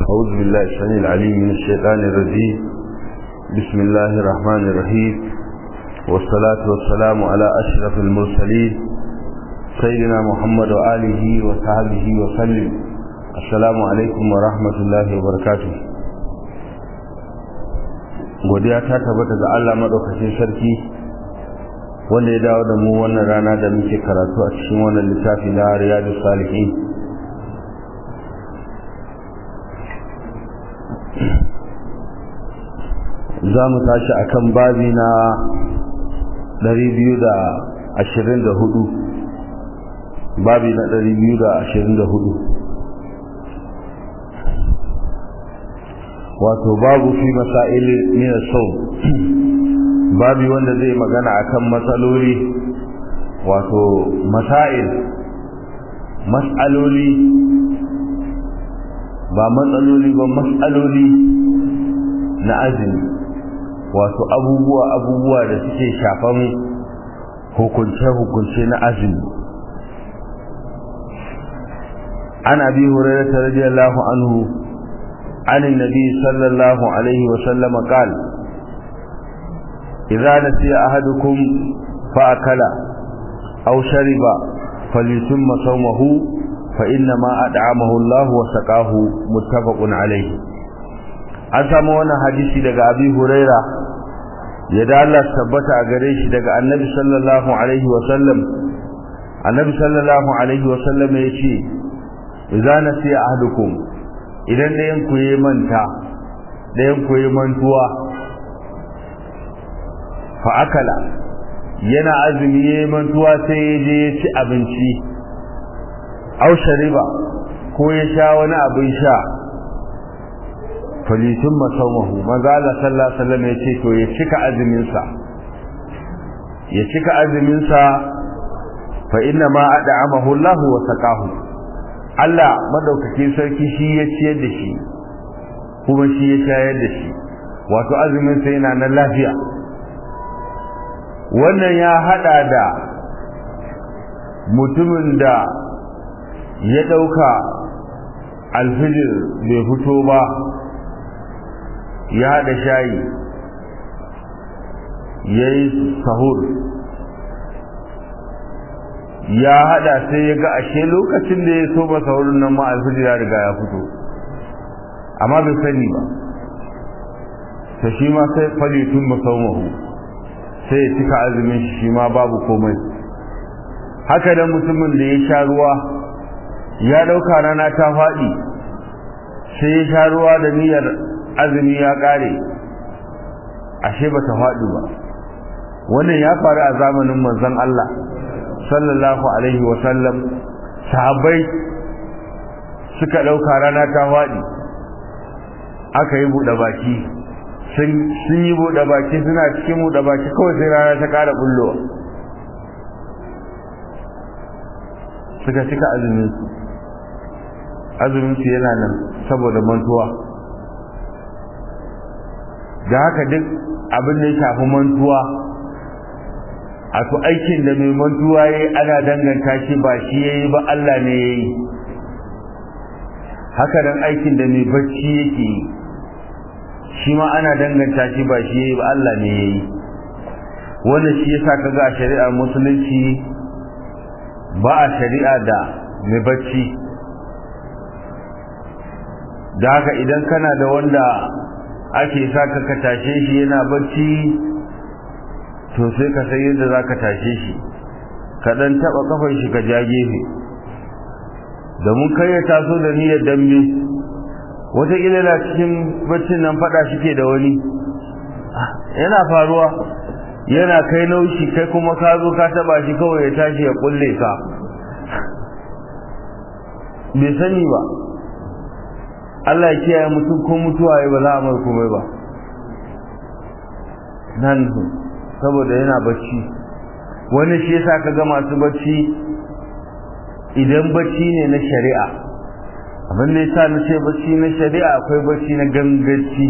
أعوذ بالله السميع العليم من الشيطان الرجيم بسم الله الرحمن الرحيم والصلاة والسلام على أشرف المرسلين سيدنا محمد وآله وصحبه وسلم السلام عليكم ورحمة الله وبركاته godiya ta tabbata ga Allah madaukakin sarki wanda ya dawo da mu wannan rana da muke karatu a cikin wannan littafi na Riyadus Salihin za mu tashi a kan babi na 224 babi na 224 wato babu fi masail min sau babi wanda zai magana akan matsaloli wato masail mas'aloli ba matsaloli ba mas'aloli na azumi wato abubuwa abubuwa da suke shafan hukunce-hukunce na azumi an abi hurairah radiyallahu anhu عن النبي صلى الله عليه وسلم قال إذا نسي أحدكم فأكل أو شرب فليتم صومه فإنما أدعمه الله وسقاه متفق عليه an samu wannan hadisi daga abi huraira ya da Allah tabbata a gare shi daga annabi sallallahu alaihi wa sallam annabi sallallahu alaihi wa sallam ya ce idza nasiya ahadukum idan ɗayan ku yi manta ɗayan ku yi mantuwa fa akala yana azumi ya mantuwa sai ya je ya ci abinci au shariba ko ya sha wani abin sha falitun masaumahu maza Allah sallallahu alaihi wasallam ya ce to ya cika azuminsa ya cika azuminsa fa inna ma ad'amahu Allah wa saqahu Allah madaukakin sarki shi ya ciyar da shi kuma shi ya shayar da shi wato azumin sa yana nan lafiya wannan ya hada da mutumin da ya dauka alfijir bai fito ba ya haɗa shayi ya yi sahur ya haɗa sai ya ga ashe lokacin da ya so ba sahurin nan ma alfijir ya riga ya fito amma bai sani ba ta shi ma sai falitun masaumahu sai ya cika azumin shi shi ma babu komai haka da mutumin da ya sha ruwa ya ɗauka rana ta faɗi sai ya sha ruwa da niyyar azumi ya ƙare ashe ba ta faɗi ba wannan ya faru a zamanin manzon Allah sallallahu alaihi wa sallam sahabbai suka ɗauka rana ta faɗi aka yi buɗe baki sun yi buɗe baki suna cikin buɗe baki kawai sai rana ta ƙara bullowa suka cika azuminsu azuminsu yana nan saboda mantuwa da haka duk abin da ya shafi mantuwa a to aikin da mai mantuwa ya yi ana danganta shi ba shi ya yi ba Allah ne ya yi haka nan aikin da mai bacci yake yi shi ma ana danganta shi ba shi ya yi ba Allah ne ya yi wannan shi ya sa ka ga a shari'ar musulunci ba a shari'a da mai bacci da haka idan kana da wanda ake sa ka ka tashe shi yana bacci to sai ka san yadda za ka tashe shi ka ɗan taɓa kafan shi ka ja gefe domin kai ya taso da niyyar dambe wataƙila na cikin baccin nan faɗa shi ke da wani yana faruwa yana kai naushi kai kuma ka zo ka taɓa shi kawai ya tashi ya ƙulle ka bai sani ba Allah ya kiyaye mutum ko mutuwa ya ba za a mai komai ba nan saboda yana bacci wani shi yasa kaga masu bacci idan bacci ne na shari'a abin da yasa na ce bacci na shari'a akwai bacci na ganganci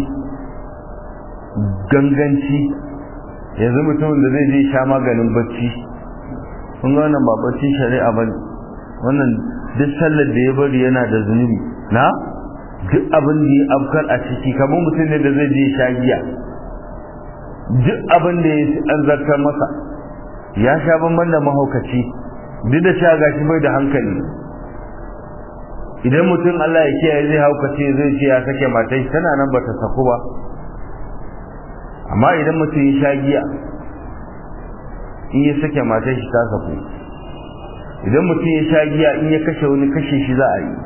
ganganci yanzu mutumin da zai je sha maganin bacci kun ga wannan ba bacci shari'a bane wannan duk sallar da ya bari yana da zunubi na duk abin da ya afkar a ciki kamar mutum ne da zai je sha giya duk abin da ya an zartar masa ya sha bamban da mahaukaci duk da sha gashi bai da hankali idan mutum Allah ya kiyaye zai haukace zai ce ya sake matai tana nan bata saku ba amma idan mutum ya sha giya in ya sake matai shi ta saku idan mutum ya sha giya in ya kashe wani kashe shi za a yi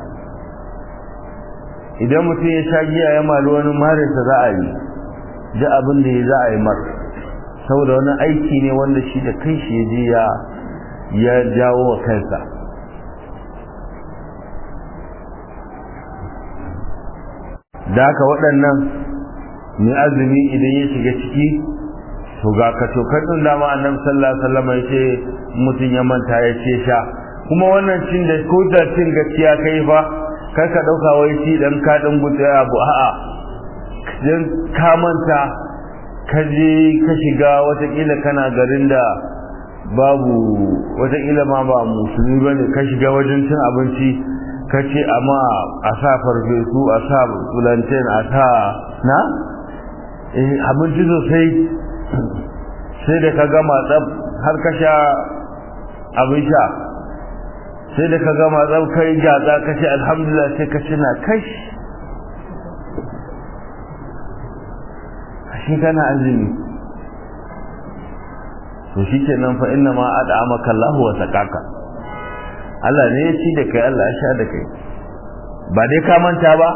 idan mutum ya sha giya ya mali wani marinsa za a yi duk abin da ya za a yi mar saboda wani aiki ne wanda shi da kai shi ya je ya jawo wa kansa da haka waɗannan mai azumi idan ya shiga ciki to ga ka tokar din dama annabi sallallahu alaihi wasallam ya ce mutum ya manta ya ce sha kuma wannan cin da ko da cin gaskiya kai fa kar ka dauka wai shi dan ka dan gudu abu a'a dan ka manta ka je ka shiga watakila kana garin da babu watakila ma ba musulmi bane ka shiga wajen cin abinci ka ce amma a sa farfesu a sa plantain a sa na abinci sosai sai da ka gama tsab har ka sha abin sha sai da ka gama tsab kai gyatsa ka ce alhamdulillah sai ka ci na kash shi kana azumi to shi ke nan fa inna ma ad'amaka Allah wa sakaka Allah ne ya ci da kai Allah ya sha da kai ba dai ka manta ba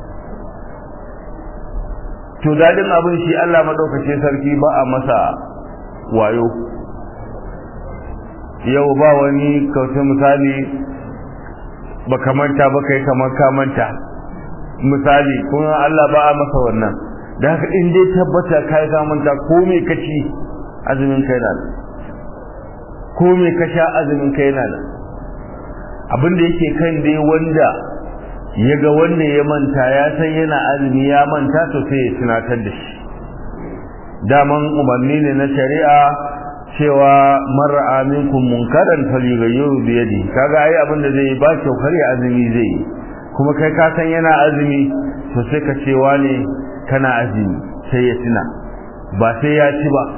to dadin abin shi Allah madaukake sarki ba a masa wayo yau ba wani kauce misali ba ka manta ba kai kamar ka manta misali kuma Allah ba a masa wannan da haka in dai tabbata kai ka manta ko me kaci azumin kai na ko me ka sha azumin kai na abin da yake kan dai wanda ya ga wanda ya manta ya san yana azumi ya manta to sai ya tunatar da shi daman umarni ne na shari'a cewa mar'a minkum munkaran falyughayyiru bi yadi kaga ai abin da zai ba kyau kare azumi zai kuma kai ka san yana azumi to sai ka ce wane kana azumi sai ya tuna ba sai ya ci ba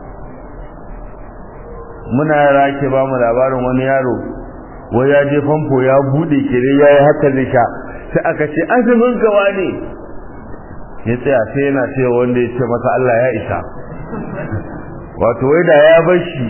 muna yara ke ba mu labarin wani yaro wai ya je famfo ya bude kire yayi haka zai sha sai aka ce azumin gawa ne ya tsaya sai yana cewa wanda ya ce masa Allah ya isa wato wai da ya bar shi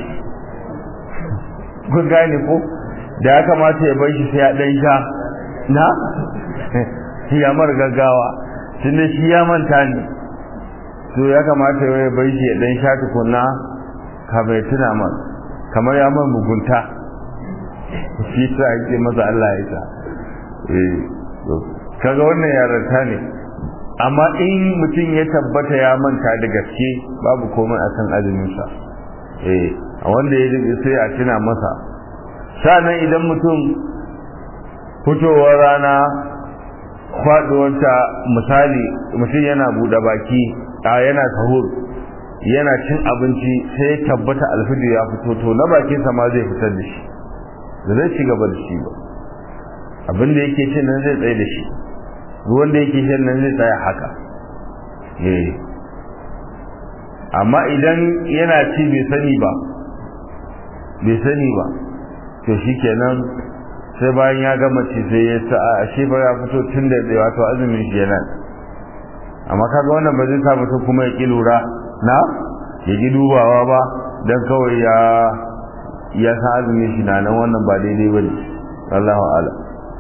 kun gane ko da ya kamata ya bar shi sai ya dan sha na ya mar gaggawa tunda shi ya manta ne to ya kamata ya bar shi ya dan sha tukunna ka bai tuna man kamar ya man mugunta shi sa ake masa Allah ya isa eh kaga wannan yaranta ne amma in mutum ya tabbata ya manta da gaske babu komai a kan azuminsa eh a wanda ya rike sai a tuna masa sannan idan mutum fitowar rana faduwarta misali mutum yana buɗe baki a yana sahur yana cin abinci sai ya tabbata alfijir ya fito to na bakinsa ma zai fitar da shi da zai ci gaba da shi ba abin da yake cin nan zai tsaye da shi ruwan da yake shan nan zai tsaya haka eh amma idan yana ci bai sani ba bai sani ba to shikenan sai bayan ya gama ci sai ya sa a shi ba ya fito tun da zai wato azumin shi yana amma kaga wannan ba zai sa mutum kuma ya ki lura na ya ki dubawa ba dan kawai ya ya sa azumin shi na nan wannan ba daidai bane Allahu a'lam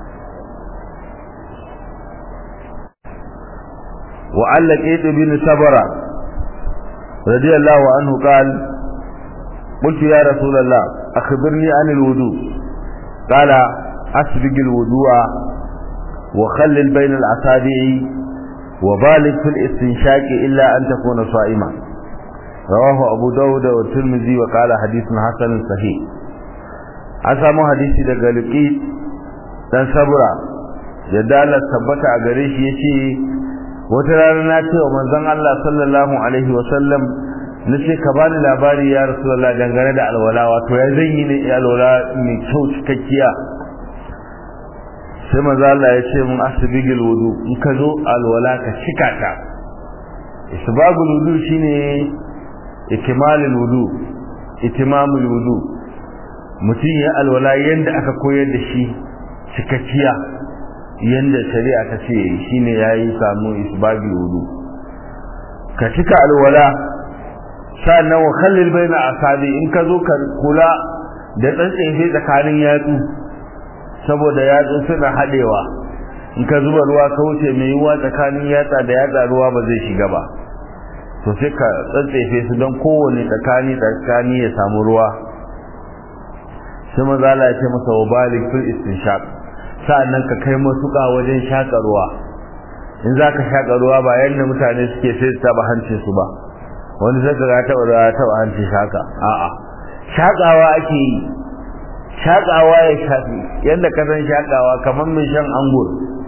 وعن لقيت بن سبرة رضي الله عنه قال قلت يا رسول الله أخبرني عن الوضوء قال أسبق الوضوء وخلل بين الأصابع وبالغ في الاستنشاق إلا أن تكون صائما رواه أبو داود والترمذي وقال حديث حسن صحيح أسامو حديثي daga Luqit dan Sabra yadda Allah tabbata a gare shi yace wata rana na ce wa manzon Allah sallallahu alaihi wa sallam na ce ka bani labari ya rasulullah dangane da alwala wato ya zan yi ne alwala mai kyau cikakkiya sai manzo Allah ya ce mun asbigil wudu in ka zo alwala ka cika ta isbagul wudu shine ikmalul wudu itimamul wudu mutum ya alwala yanda aka koyar da shi cikakkiya yanda shari'a ta ce shine yayi samu isbagul wudu ka cika alwala sannan wa khallil baina asabi in ka zo ka kula da tsantsefe tsakanin yatsu saboda yatsu suna hadewa in ka zuba ruwa ka wuce mai yiwuwa tsakanin yatsa da yatsa ruwa ba zai shiga ba to sai ka tsantsefe su don kowane tsakani tsakani ya samu ruwa sai maza Allah ya ce masa wa balik fil istinshaq sa'annan ka kai masuka wajen shaka ruwa in za ka shaka ruwa ba yadda mutane suke sai su taba hancin su ba wani sai ka taba ruwa taba hancin shaka a'a shakawa ake yi shakawa ya shafi yadda ka san shakawa kamar mai shan angur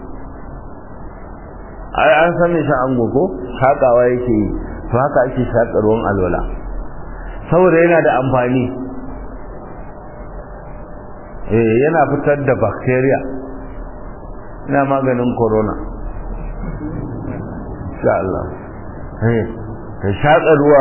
ai an san mai shan angur ko shakawa yake yi to haka ake shaka ruwan alwala saboda yana da amfani eh yana fitar da bacteria ina maganin corona insha Allah eh ka shaka ruwa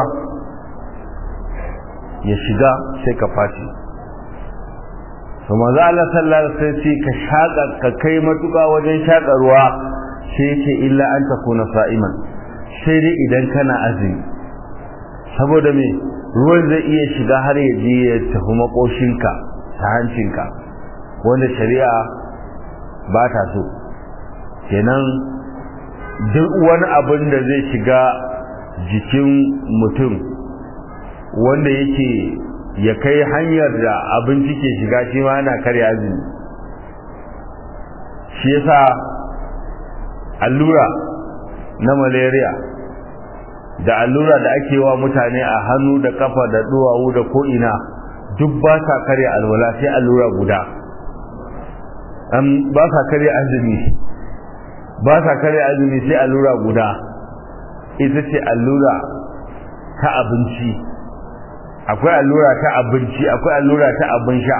ya shiga sai ka fashi to manzo Allah sallallahu alaihi wasallam ka shaka ka kai matuka wajen shaka ruwa sai ce illa an takuna sa'iman sai dai idan kana azumi saboda me ruwan zai iya shiga har ya je ya tafi makoshinka ta hancinka wanda shari'a ba ta so kenan duk wani abin da zai shiga jikin mutum wanda yake ya kai hanyar da abinci ke shiga shi ma yana karya azumi shi yasa allura na malaria da allura da ake wa mutane a hannu da kafa da duwawu da ko'ina duk ba sa karya alwala sai allura guda ba sa karya azumi ba sa karya azumi sai allura guda ita ce allura ta abinci akwai allura ta abinci akwai allura ta abin sha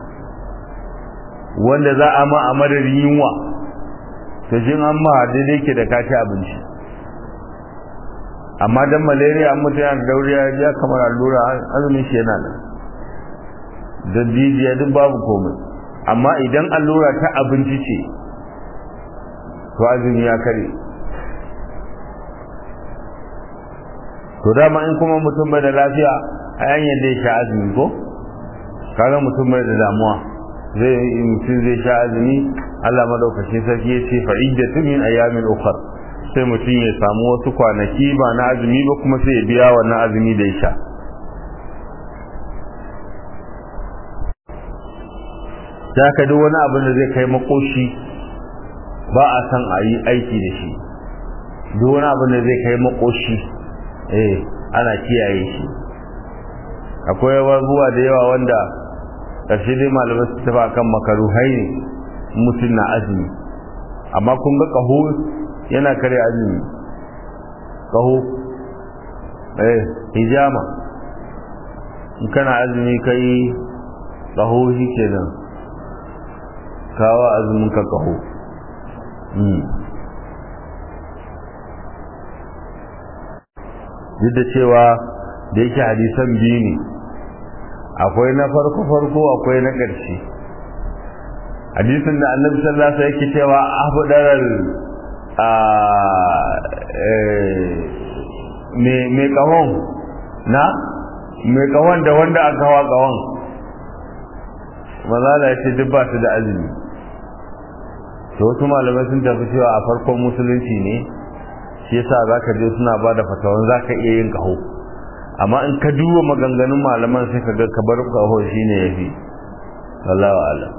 wanda za a ma a madadin yunwa to jin an ma daidai ke da kaci abinci amma dan malaria an mutu yana dauriya ya kamar allura azumin shi yana nan da jijiya duk babu komai amma idan allura ta abinci ce to azumi ya kare to dama in kuma mutum bai da lafiya a hanyar da ya sha azumi ko kaga mutum bai da damuwa zai mutum zai sha azumi Allah madaukakin sarki ya ce fa iddatu min ayamin ukhra sai mutum ya samu wasu kwanaki ba na azumi ba kuma sai ya biya wannan azumi da ya sha da ka duk wani abin da zai kai makoshi ba a san a yi aiki da shi duk wani abin da zai kai makoshi eh ana kiyaye shi akwai abubuwa da yawa wanda ƙarshe dai malamai su tafi akan makaruhai ne mutum na azumi amma kun ga ƙaho yana kare azumi ƙaho eh hijama in kana azumi kai ƙaho shi kenan kawo azumin ka ƙaho duk da cewa da yake hadisan biyu ne akwai na farko farko akwai na ƙarshe hadisin da annabi sallallahu alaihi wasallam yake cewa afdaral a me kawon na me kawon da wanda aka hawa kawon maza da yace duk ba su da azumi to wasu malamai sun tafi cewa a farkon musulunci ne shi yasa zaka je suna ba da fatawan zaka iya yin kaho amma in ka duba maganganun malaman sai ka ga kabar kaho shine yafi wallahu a'lam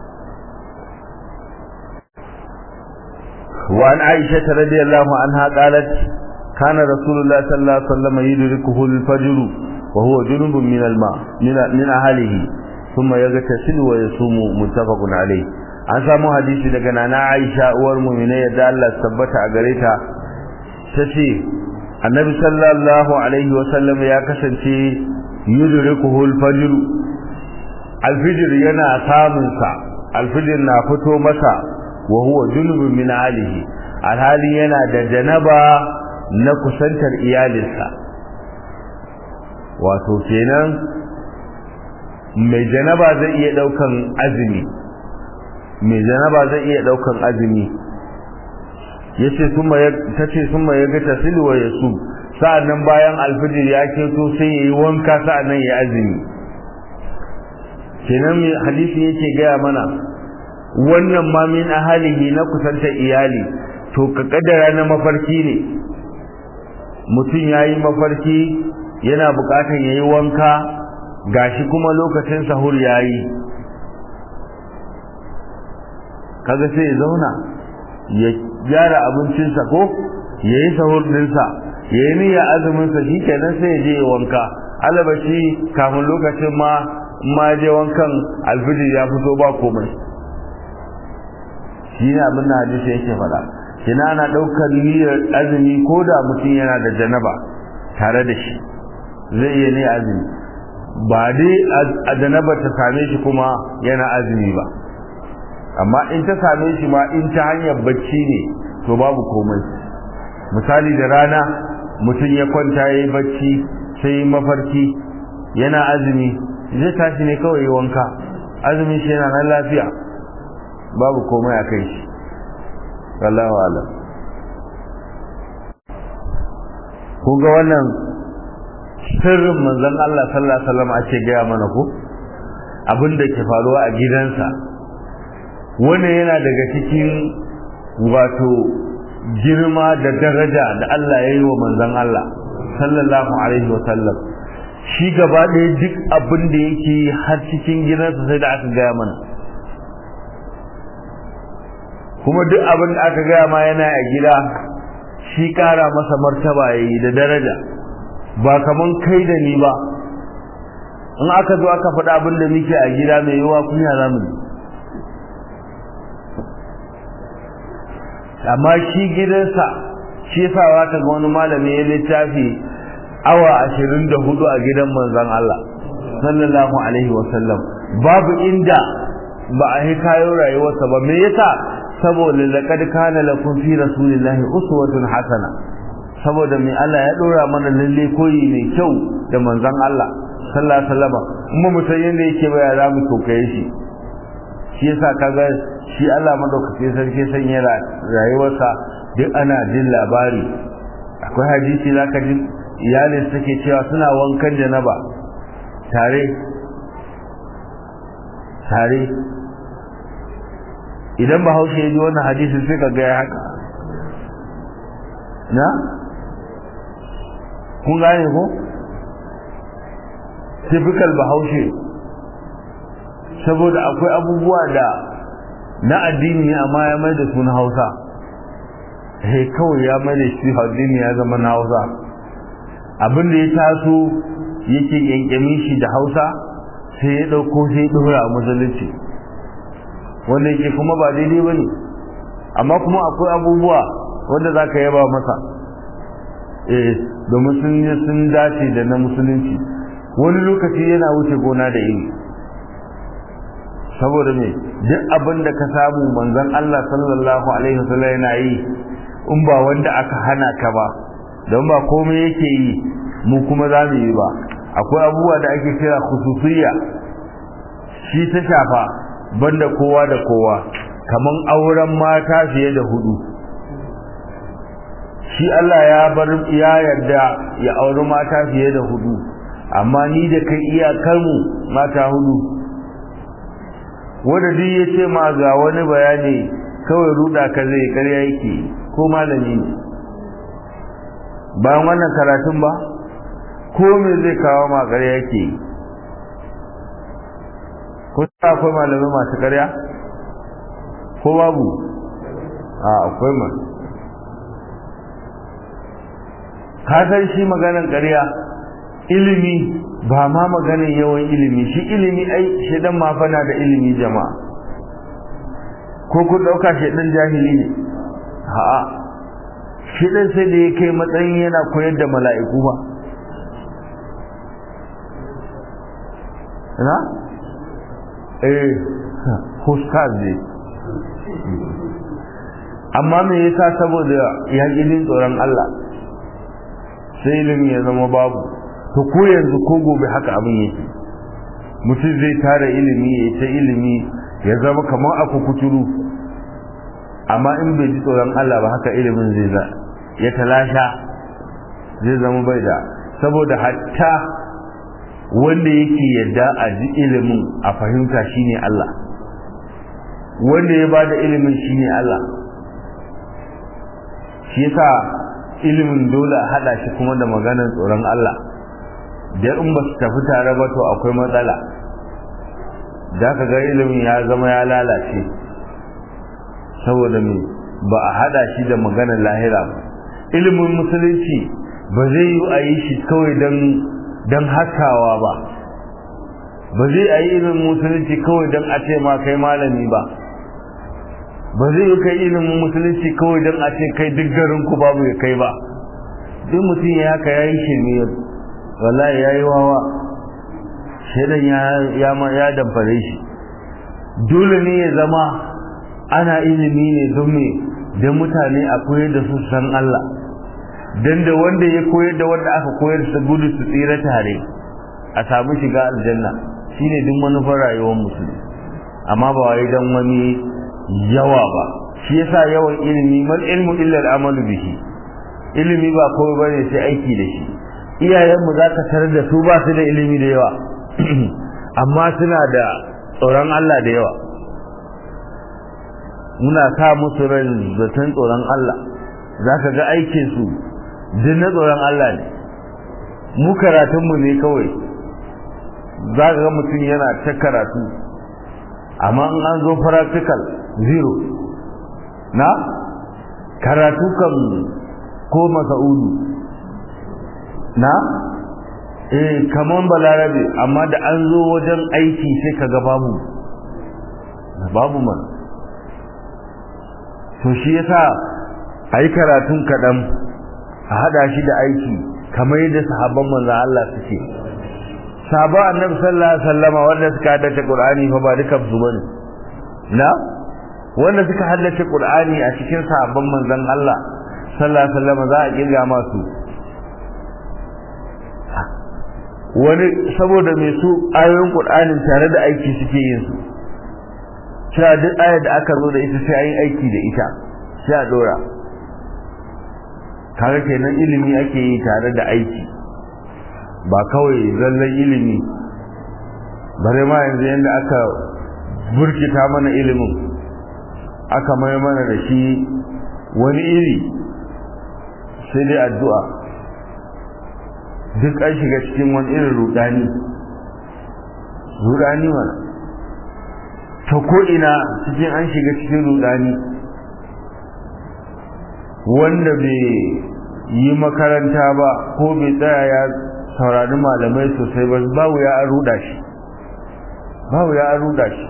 wa an aisha radiyallahu anha qalat kana rasulullah sallallahu alaihi wasallam yudrikuhu al-fajr wa huwa junubun min al-ma min ahlihi thumma yaghtasilu wa yasumu muttafaqun alayh an samu hadisi daga nana aisha uwar mu'mina yadda Allah tabbata a gare ta tace annabi sallallahu alaihi wasallam ya kasance yudrikuhu al-fajr al-fajr yana samun sa al-fajr na fito masa wa huwa junubun min alihi alhali yana da janaba na kusantar iyalinsa wato kenan mai janaba zai iya daukan azumi mai janaba zai iya daukan azumi yace summa ya tace summa ya ga tasil wa yasu sa'annan bayan alfijir ya keto sai yayi wanka sa'annan ya azumi kenan mai hadisi yake gaya mana wannan ma min ahalihi na kusanta iyali to ka kaddara na mafarki ne mutum yayi mafarki yana bukatar yayi wanka gashi kuma lokacin sahur yayi kaga sai ya zauna ya gyara abincinsa ko yayi sahur dinsa yayi niyya azumin sa shikenan sai ya je ya wanka alabashi kafin lokacin ma ma je wankan alfijir ya fito ba komai shi ne abin da hadisi yake faɗa kina ana ɗaukar niyyar azumi ko da mutum yana da janaba tare da shi zai iya ne azumi ba dai a janaba ta same shi kuma yana azumi ba amma in ta same shi ma in ta hanyar bacci ne to babu komai misali da rana mutum ya kwanta ya yi bacci sai mafarki yana azumi zai tashi ne kawai wanka azumin shi yana nan lafiya babu komai a kai shi wallahu alam kun ga wannan sirrin manzon Allah sallallahu alaihi wasallam ake gaya mana ko abin da ke faruwa a gidansa wannan yana daga cikin wato girma da daraja da Allah ya yi wa manzon Allah sallallahu alaihi wasallam shi gaba ɗaya duk abin da yake har cikin gidansa sai da aka gaya mana kuma duk abin da aka gaya ma yana a gida shi ƙara masa martaba ya yi da daraja ba kaman kai da ni ba in aka zo aka faɗa abin da muke a gida mai yiwa kunya za mu amma shi gidansa shi yasa wata ga wani malami ya littafi awa ashirin da hudu a gidan manzon Allah sallallahu alaihi wasallam babu inda ba a yi kayo rayuwarsa ba me yasa saboda laqad kana lakum fi rasulillahi uswatun hasana saboda mai Allah ya dora mana lalle koyi mai kyau da manzon Allah sallallahu alaihi wasallam kuma mutan yanda yake baya za mu kokaye shi shi yasa kaga shi Allah madaukakin sarki sanya rayuwarsa duk ana jin labari akwai hadisi zaka ji iyalin suke cewa suna wankan janaba tare tare idan bahaushe ya ji wannan hadisi sai ka ga haka na kun gane ko typical bahaushe saboda akwai abubuwa da na addini amma ya mai da su na hausa he kawai ya mai da shi addini ya zama na hausa abin da ya taso yake yankyamin shi da hausa sai ya ɗauko sai ya ɗora a musulunci wanda yake kuma ba daidai ba ne amma kuma akwai abubuwa wanda za ka yaba masa eh domin sun yi sun dace da na musulunci wani lokaci yana wuce gona da iri saboda me duk abin da ka samu manzon Allah sallallahu alaihi wasallam yana yi in ba wanda aka hana ka ba don ba komai yake yi mu kuma za mu yi ba akwai abubuwa da ake kira khususiyya shi ta shafa banda kowa da kowa kaman auren mata fiye da hudu shi Allah ya bar ya yarda ya auri mata fiye da hudu amma ni da kai iyakar mu mata hudu wanda duk ya ce ma ga wani bayani kawai ruda ka zai karya yake ko malami ne bayan wannan karatun ba ko me zai kawo ma karya yake ko akwai malamai masu karya ko babu a akwai ma ka san shi maganan karya ilimi ba ma maganin yawan ilimi shi ilimi ai shedan ma fana da ilimi jama'a ko kun dauka shedan jahili ne a'a shedan sai da ya kai matsayin yana koyar da mala'iku ba na eh ustaz ne amma me yasa saboda ya jin tsoron Allah sai ilimi ya zama babu to ko yanzu ko gobe haka abin yake mutum zai tara ilimi ya ta ilimi ya zama kamar aku kuturu amma in bai ji tsoron Allah ba haka ilimin zai za ya talasha zai zama bai da saboda hatta wanda yake yadda a ji ilimin a fahimta shine Allah wanda ya bada ilimin shine Allah shi yasa ilimin dole a hada shi kuma da maganar tsoron Allah da in ba su tafi tare ba to akwai matsala da ka ga ilimin ya zama ya lalace saboda me ba a hada shi da maganar lahira ba ilimin musulunci ba zai yi a yi shi kawai don don hakawa ba ba zai a yi ilimin musulunci kawai don a ce ma kai malami ba ba zai yi kai ilimin musulunci kawai don a ce kai duk garin ku babu ya kai ba duk mutum ya haka ya yi shirme wallahi ya yi wawa shaidan ya ya damfare shi dole ne ya zama ana ilimi ne don me don mutane a koyar da su san Allah don da wanda ya koyar da wanda aka koyar su gudu su tsira tare a samu shiga aljanna shine duk manufar rayuwar musulmi amma ba wai dan wani yawa ba shi yasa yawan ilimi mal ilmu illa al-amalu bihi ilimi ba kawai bane sai aiki da shi iyayenmu za ka tarar da su ba su da ilimi da yawa amma suna da tsoron Allah da yawa muna sa musu ran zaton tsoron Allah za ka ga aikinsu duk na tsoron Allah ne mu karatunmu ne kawai za ka ga mutum yana ta karatu amma in an zo practical zero na karatu kan ko masa'udu na eh kaman balarabe amma da an zo wajen aiki sai kaga babu babu man to shi yasa ayi karatun kadan a hada shi da aiki kamar yadda sahabban manzon Allah suke sahaba annabi sallallahu alaihi wasallama wanda suka haddace qur'ani fa ba duka su bane na wanda suka haddace qur'ani a cikin sahabban manzon Allah sallallahu alaihi wasallama za a kirga masu wani saboda mai su ayoyin Qur'anin tare da aiki suke yin su cewa duk ayar da aka zo da ita sai an yi aiki da ita sai a dora kaga kenan ilimi ake yi tare da aiki ba kawai zallan ilimi bare ma yanzu yadda aka burkita mana ilimin aka mai mana da shi wani iri sai dai addu'a duk an shiga cikin wani irin rudani rudani mana ta ko'ina cikin an shiga cikin rudani wanda bai yi makaranta ba ko bai tsaya ya saurari malamai sosai ba babu ya an ruda shi babu ya an ruda shi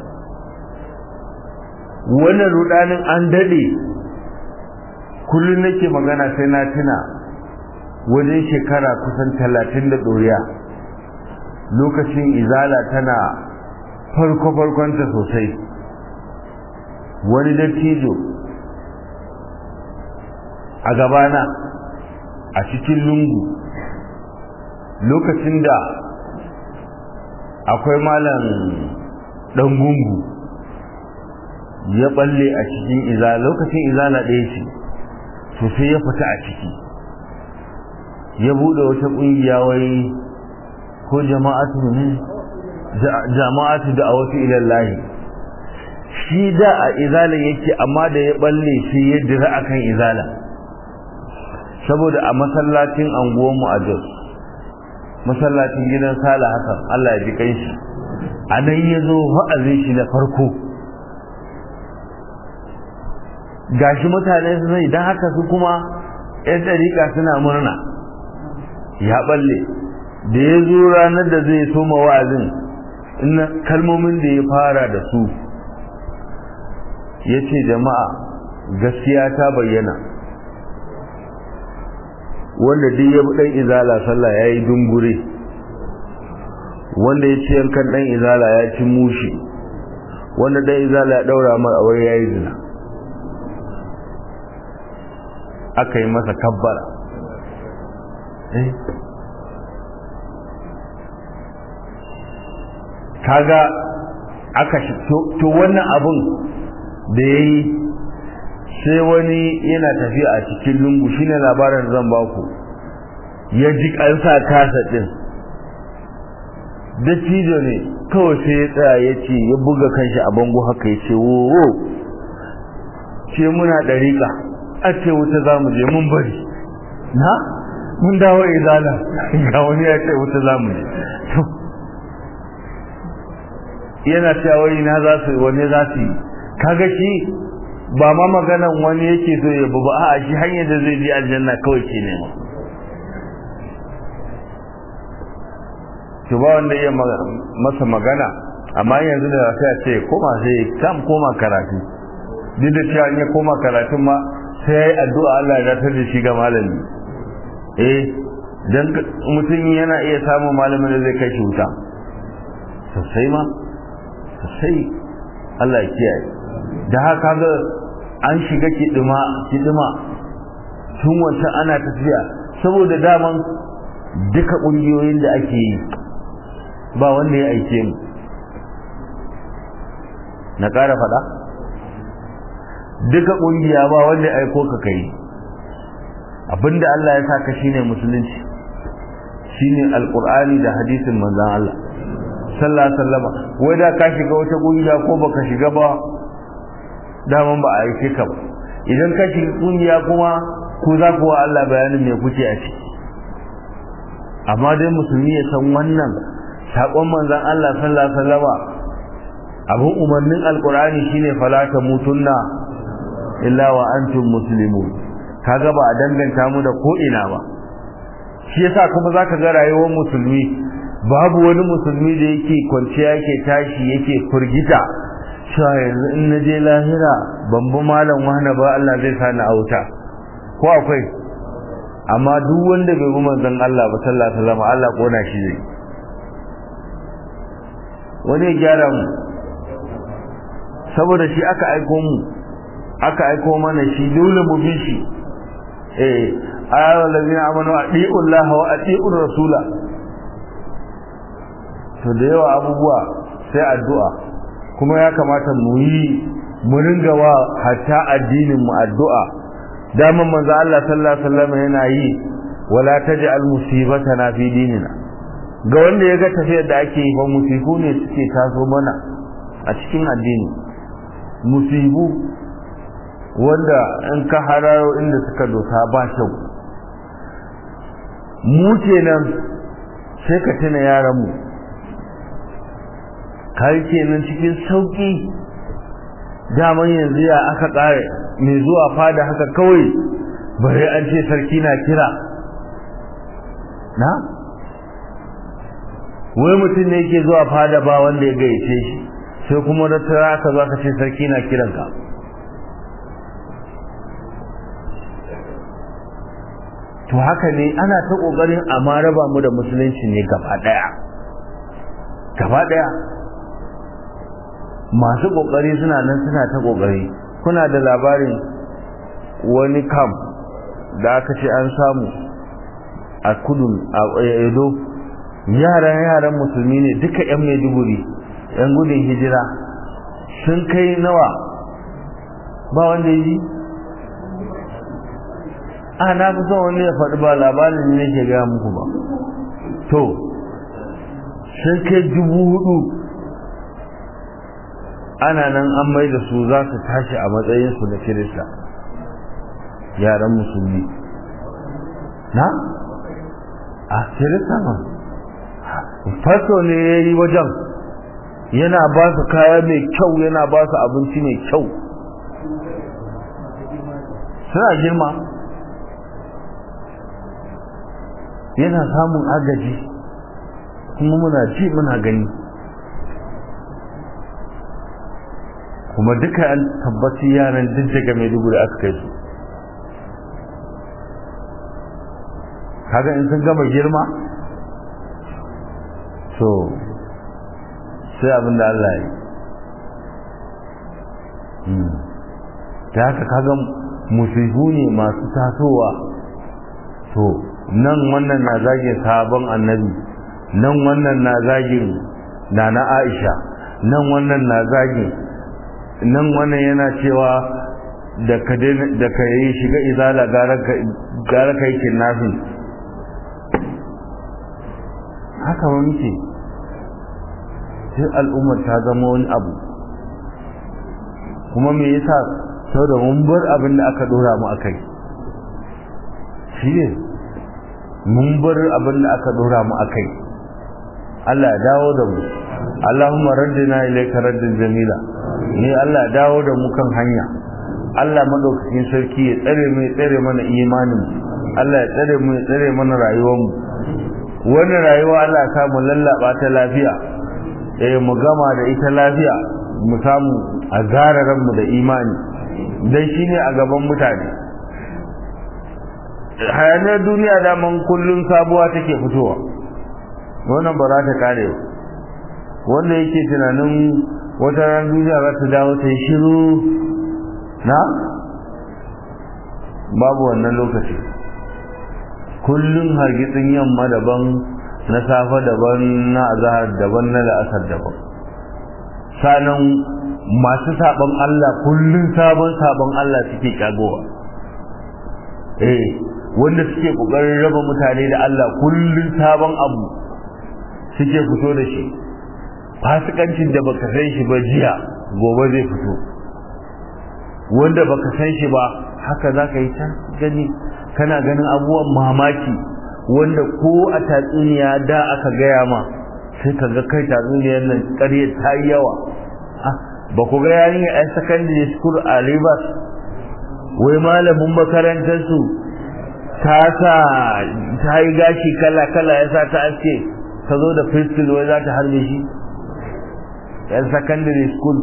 wannan rudanin an dade kullum nake magana sai na tuna wajen shekara kusan talatin da ɗoriya lokacin izala tana farko-farkonta sosai wani dattijo a gabana a cikin lungu lokacin da akwai malam ɗan gungu ya balle a cikin izala lokacin izala ɗaya ce sosai ya fita a ciki ya bude wata kungiya wai ko jama'atu ne jama'atu da awatu ila Allah shi da a izala yake amma da ya balle shi ya dira akan izala saboda a masallacin anguwan mu a Jos masallacin gidan Sala Hassan Allah ya ji kai shi a nan ya zo wa'azin shi da farko gashi mutane su zai don haka su kuma 'yan ɗariƙa suna murna ya balle da ya zo ranar da zai soma wa'azin ina kalmomin da ya fara da su ya ce jama'a gaskiya ta bayyana wanda duk ya ɗan izala sallah ya yi dungure wanda ya ce yankan ɗan izala ya ci mushi wanda ɗan izala ya ɗaura mar awai ya yi zina aka yi masa kabbara kaga aka shi to wannan abun da ya yi sai wani yana tafiya a cikin lungu shine labarin zan baku ya ji kansa kasa din da cijo ne kawai sai ya tsaya ya ce ya buga kanshi a bango haka ya ce wo ce muna ɗariƙa a ce wuta za mu je mun bari na mun dawo izala ga wani ya ce wuta za mu je yana cewa na za su wani za su yi kaga shi ba ma maganan wani yake so ya ba a shi hanyar da zai je aljanna kawai ke nema to ba wanda iya masa magana amma yanzu da sai a ce koma sai kam koma karatu duk da cewa in ya koma karatun ma sai ya yi addu'a Allah ya datar da shi ga malami eh dan mutum yana iya samun malamin da zai kai shi wuta sosai ma sosai Allah ya kiyaye da haka ga an shiga kidima kidima tun wancan ana tafiya saboda daman duka ƙungiyoyin da ake yi ba wanda ya aike mu na ƙara faɗa duka ƙungiya ba wanda ya aiko ka kai abinda Allah ya saka shine musulunci shine alqur'ani da hadisin manzon Allah sallallahu alaihi wasallam wai da ka shiga wata ƙungiya ko baka shiga ba daman ba a aike ka ba idan ka shiga ƙungiya kuma ku za ku wa Allah bayanin me kuke a ciki amma dai musulmi ya san wannan saƙon manzon Allah sallallahu alaihi wasallam abin umarnin alqur'ani shine fala mutunna illa wa antum muslimun kaga ba a danganta mu da ko ina ba shi yasa kuma zaka ga rayuwar musulmi babu wani musulmi da yake kwanciya yake tashi yake furgita cewa yanzu in na je lahira ban bi malam wahana ba Allah zai sa ni auta ko akwai amma duk wanda bai bi manzon Allah ba sallallahu alaihi wasallam Allah kona shi zai wani ya gyara mu saboda shi aka aiko mu aka aiko mana shi dole mu bi shi eh ayyuhal ladina amanu atiiu Allah wa atiiu rasula to da yawa abubuwa sai addu'a kuma ya kamata mu yi mu ringa wa hatta addinin mu addu'a daman manzo Allah sallallahu alaihi wasallam yana yi wala taj'al musibatana fi dinina ga wanda ya ga tafiyar da ake yi fa musibu ne suke taso mana a cikin addini musibu wanda in ka hararo inda suka dosa ba kyau mu kenan sai ka tuna yaran mu kai kenan cikin sauki daman yanzu ya aka kare mai zuwa fada haka kawai bare an ce sarki na kira na wai mutum ne yake zuwa fada ba wanda ya gayyace shi sai kuma da tara ka zo ka ce sarki na kiranka to haka ne ana ta kokarin amma raba mu da musulunci ne gaba daya gaba daya masu kokari suna nan suna ta kokari kuna da labarin wani kam da aka ce an samu a kudu a edo yaran yaran musulmi ne duka yan maiduguri yan gudun hijira sun kai nawa ba wanda yi a na fi son wani ya faɗi ba labarin ne ke gaya muku ba to sun kai dubu hudu ana nan an mai da su za su tashi a matsayinsu na kirista yaran musulmi na a kirista ma faso ne ya yi wajen yana ba su kaya mai kyau yana ba su abinci mai kyau suna girma yana samun agaji kuma muna ji muna gani kuma duka an tabbaci yaran duk daga maiduguri aka kai su kaga in sun gama girma so sai abin da Allah ya yi ta haka kaga musifu ne masu tasowa to nan wannan na zagin sabon annabi nan wannan na zagin nana aisha nan wannan na zagin nan wannan yana cewa da ka da ka yi shiga izala gara ka gara kai kinnafin haka ba muke sai al'ummar ta zama wani abu kuma me yasa saboda mun bar abin da aka dora mu akai shi ne mun bar abin da aka dora mu akai Allah ya dawo da mu Allahumma raddina ilayka raddan jamila ne Allah ya dawo da mu kan hanya Allah madaukakin sarki ya tsare mu ya tsare mana imanin Allah ya tsare mu ya tsare mana rayuwar mu wannan rayuwa Allah ya samu lallaba ta lafiya eh mu gama da ita lafiya mu samu a gararan mu da imani dan shine a gaban mutane hayanar duniya da man kullun sabuwa take fitowa wannan ba za ta kare ba wanda yake tunanin wata ran duniya za ta dawo ta yi shiru na babu wannan lokaci kullum hargitsin yamma daban na safa daban na azahar daban na la'asar daban sanan masu sabon Allah kullum sabon sabon Allah suke kagowa eh wanda suke kokarin raba mutane da Allah kullum sabon abu suke fito da shi fasikancin da baka san shi ba jiya gobe zai fito wanda baka san shi ba haka zaka yi ta gani kana ganin abubuwan mamaki wanda ko a tatsuniya da aka gaya ma sai ka ga kai tatsuniyar nan ƙarya ta yi yawa ba ku ga yarinya a secondary school a Rivers wai malamin makarantar su ta sa ta yi gashi kala kala ya sa ta aske ta zo da pistol wai za ta harbe shi yan secondary school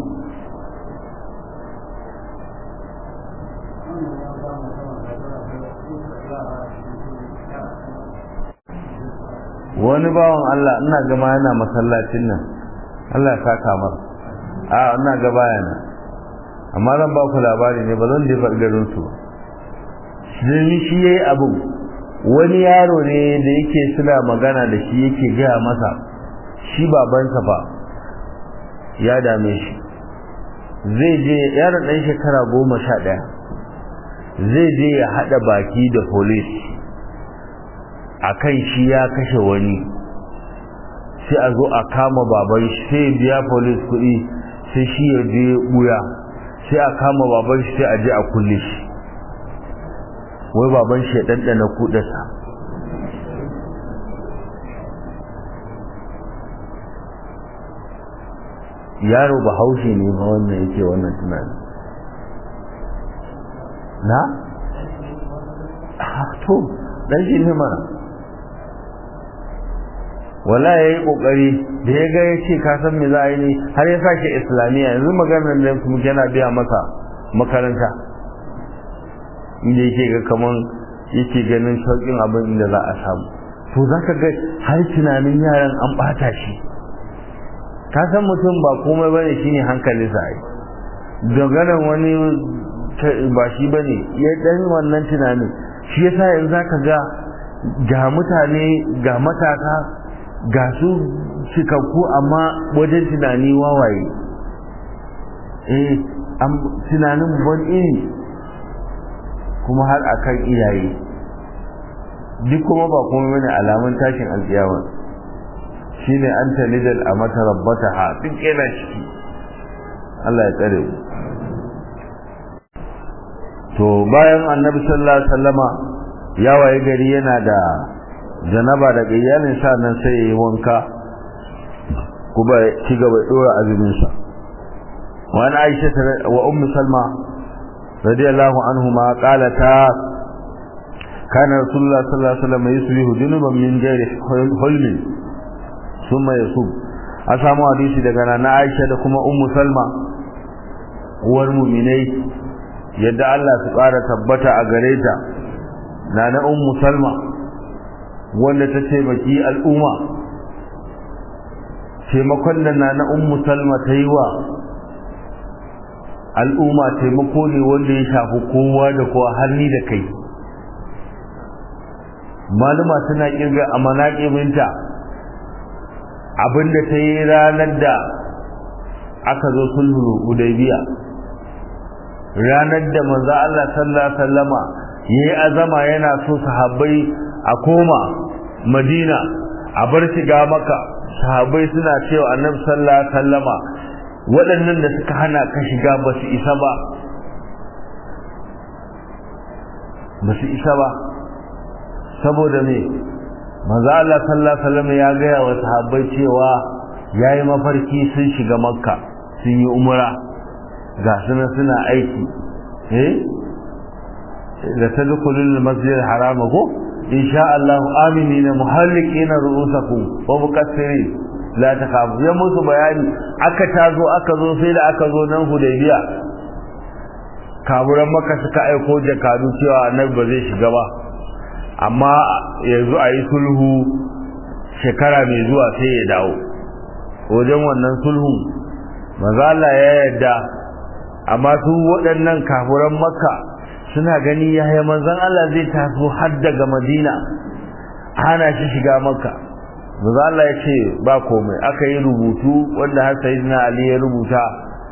wani bawan Allah ina gama yana masallacin nan Allah ya saka mar a ina ga bayana amma zan ba ku labari ne ba zan jefa garin su ba shi shi yayi abu wani yaro ne da yake suna magana da shi yake gaya masa shi babansa fa ya dame shi zai je yaron ɗan shekara goma sha ɗaya zai je ya haɗa baki da police a kan shi ya kashe wani sai a zo a kama baban shi sai biya police kuɗi sai shi ya je ɓuya sai a kama baban shi sai a je a kulle shi wai baban shi ya ɗanɗana kuɗasa yaro ba haushe ne ba wannan yake wannan tunani na? to ɗan shi ne mana wala ya yi ƙoƙari da ya ga ya ce ka san me za a yi ne har ya sa shi islamiyya yanzu maganar da muke yana biya masa makaranta inda yake ga kaman yake ganin sauƙin abin inda za a samu to za ka ga har tunanin yaran an ɓata shi ka san mutum ba komai bane shine hankalinsa ai dogaran wani ba shi bane ya dan wannan tunanin shi yasa yanzu zaka ga ga mutane ga matasa ga su cikakku amma wajen tunani wawaye eh am tunanin ban iri kuma har akan iyaye duk kuma ba kuma bane alamun tashin alƙiyama shine an talidal a mata rabbata ha duk yana ciki Allah ya tsare mu to bayan annabi sallallahu alaihi wasallama ya waye gari yana da janaba da iyalin sa nan sai yayi wanka kuma ci gaba dora azumin sa wa an aisha wa ummu salma radiyallahu anhuma qalata kana rasulullah sallallahu alaihi wasallam yusbihu junuban min ghairi hulmin thumma yasub a samu hadisi daga nana Aisha da kuma Ummu Salma uwar mu'minai yadda Allah su ƙara tabbata a gare ta nana Ummu Salma wanda ta taimaki al'umma taimakon da nana Ummu Salma ta yi wa al'umma taimako ne wanda ya shafi kowa da kowa har ni da kai maluma suna kirga a manaƙibinta abinda ta yi ranar da aka zo sulhu hudaybiya ranar da manzo Allah sallallahu alaihi wasallama yayi azama yana so sahabbai a koma Madina a bar shiga maka sahabbai suna cewa Annabi sallallahu alaihi wasallama waɗannan da suka hana ka shiga ba su isa ba ba su isa ba saboda me manzo Allah sallallahu alaihi wasallam ya ga wa sahabbai cewa yayi mafarki sun shiga makka sun yi umra ga suna suna aiki eh da tadkhulul masjid al-haram ko insha Allah aminina muhallikina ru'usakum wa muqassirin la takhafu ya musu bayani aka tazo aka zo sai da aka zo nan hudaybiya kaburan maka suka aiko jakadu cewa annabi ba zai shiga ba amma yanzu a yi sulhu shekara mai zuwa sai ya dawo wajen wannan sulhun maza Allah ya yarda amma su waɗannan kafuran makka suna gani yaya manzon Allah zai taso har daga madina hana shi shiga makka maza Allah ya ce ba komai aka yi rubutu wanda har sayyidina Ali ya rubuta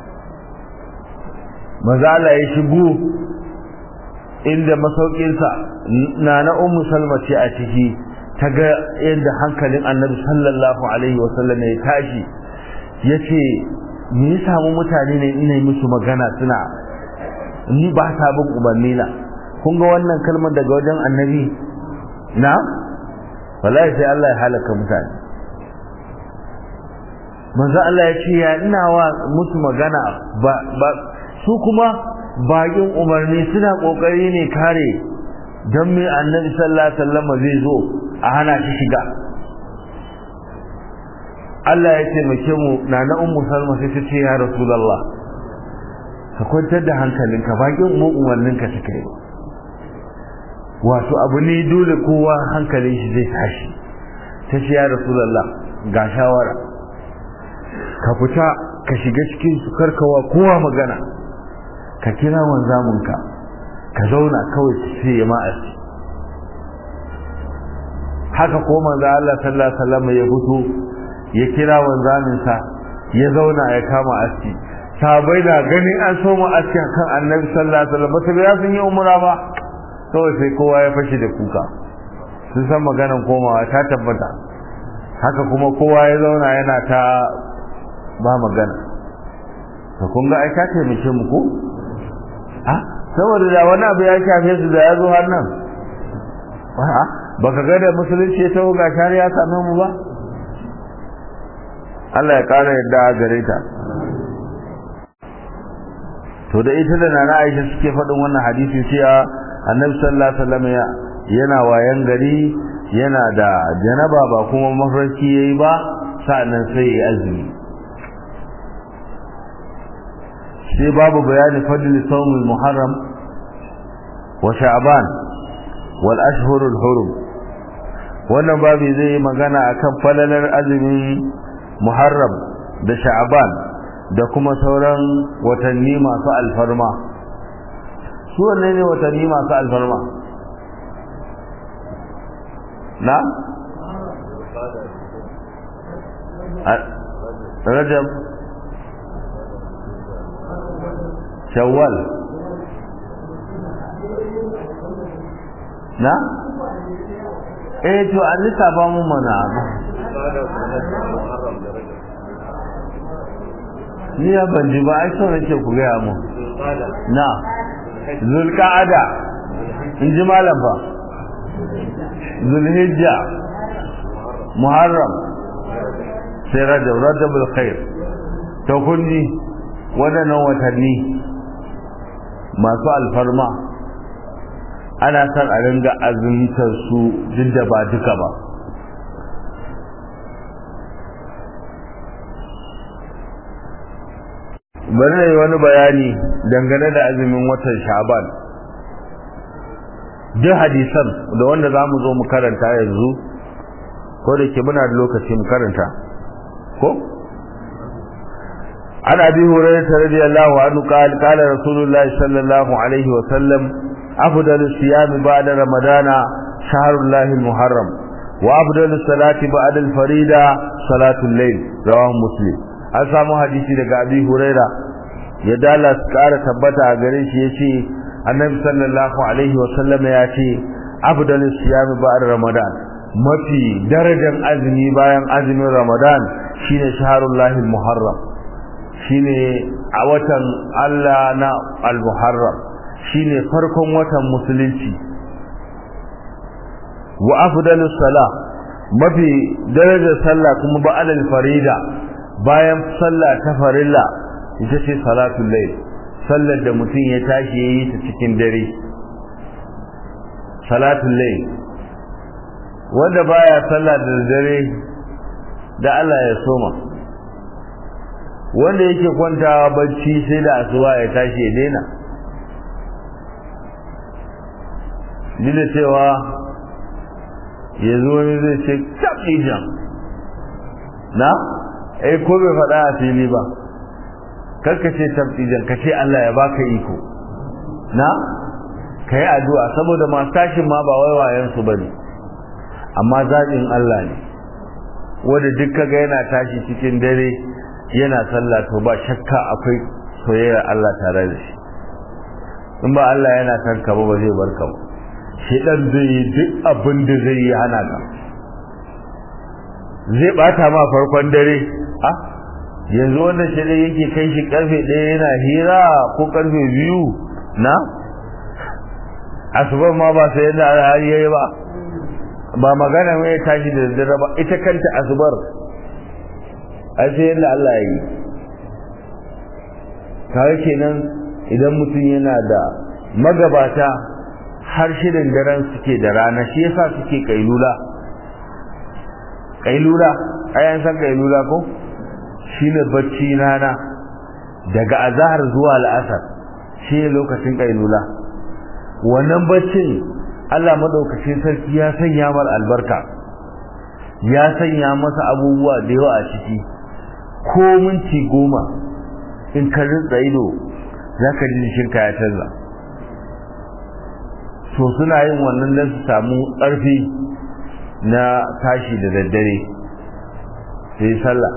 maza Allah ya shigo inda masaukinsa na na ummu salma ce a ciki ta ga yadda hankalin annabi sallallahu alaihi wasallam ya tashi ya ce me ya samu mutane ne ina yi musu magana suna ni ba sa bin umarni na kun ga wannan kalmar daga wajen annabi na wallahi sai Allah ya halaka mutane manzo Allah ya ce ya ina wa musu magana ba su kuma bakin umarni suna kokari ne kare don me annabi sallallahu alaihi wasallam zai zo a hana shi shiga Allah ya taimake mu na na ummu salma sai ta ce ya rasulullah ka kwantar da hankalinka bakin mu umarninka suka yi wato abu ne dole kowa hankalin shi zai tashi ta ce ya rasulullah ga shawara ka fita ka shiga cikin su karkawa kowa magana ka kira wanzamunka ka zauna kawai su ce ya ma'asi haka ko manzo Allah sallallahu alaihi wasallam ya fito ya kira wanzaminsa ya zauna ya kama aski sahabbai da ganin an so mu aski kan annabi sallallahu alaihi wasallam ba ya sun yi umra ba kawai sai kowa ya fashi da kuka sun san maganan komawa ta tabbata haka kuma kowa ya zauna yana ta ba magana to kun ga ai ta taimake mu ko saboda da wani abu ya shafe su da ya zo har nan baka ga da musulunci ya taho ga shari'a same mu ba Allah ya kara yadda a gare ta to da ita da nana Aisha suke faɗin wannan hadisi cewa Annabi sallallahu alaihi wasallam yana wayan gari yana da janaba ba kuma mafarki yayi ba sa'annan sai ya azumi sai babu bayani fadli sawmul muharram wa sha'ban wal ashhurul hurum wannan babu zai yi magana akan falalar azumin muharram da sha'ban da kuma sauran watanni masu alfarma su wanne ne watanni masu alfarma na rajab shawwal na eh to an lissafa mun mana ni ya ban ji ba ai so nake ku gaya mu na zulqa'ada in ji malam fa zulhijja muharram sai rajab rajabul khair to kun ji waɗannan watanni masu alfarma ana son a ringa azumtar su duk da ba duka ba bari na yi wani bayani dangane da azumin watan shaban duk hadisan da wanda za mu zo mu karanta yanzu ko da ke muna da lokaci mu karanta ko عن أبي هريرة رضي الله عنه قال قال رسول الله صلى الله عليه وسلم أفضل الصيام بعد رمضان شهر الله المحرم وأفضل الصلاة بعد الفريدة صلاة الليل رواه مسلم an samu hadisi daga abi huraira ya dala su kara tabbata a gare shi ya ce annabi sallallahu alaihi wasallam ya ce afdalus siyami ba'da ramadan mafi darajar azumi bayan azumin ramadan shine shaharullahi muharram shine a watan Allah na al-muharram shine farkon watan musulunci wa afdalus sala mafi darajar sallah kuma ba'da al-farida bayan sallah ta farilla ita ce salatul layl sallar da mutum ya tashi yayi ta cikin dare salatul layl wanda baya sallah da dare da Allah ya soma wanda yake kwantawa bacci sai da asuba ya tashi ya daina dina cewa yanzu wani zai ce tabijan na eh ko bai faɗa a fili ba karka ce tabbijan ka ce Allah ya baka iko na ka yi addu'a saboda masu tashin ma ba waiwayensu ba ne amma zaɓin Allah ne wanda duk kaga yana tashi cikin dare yana sallah to ba shakka akwai soyayyar Allah tare da shi in ba Allah yana son ka ba ba zai barka ba shedan zai yi duk abin da zai yi hana ka zai bata ma farkon dare a yanzu wanda shi dai yake kai shi karfe ɗaya yana hira ko karfe biyu na asubar ma ba sai yadda har yayi ba ba magana mai tashi da daddare ba ita kanta asubar ai sai yadda Allah ya yi kawai kenan idan mutum yana da magabata har shirin daren suke da rana shi yasa suke kailula kailula ayan san kailula ko shine bacci rana daga azhar zuwa al'asar shine lokacin kailula wannan baccin Allah madaukakin sarki ya sanya mar albarka ya sanya masa abubuwa da yawa a ciki ko minti goma in ka rinsa ido za ka ji jikinka ya canza to suna yin wannan don su samu ƙarfi na tashi da daddare sai sallah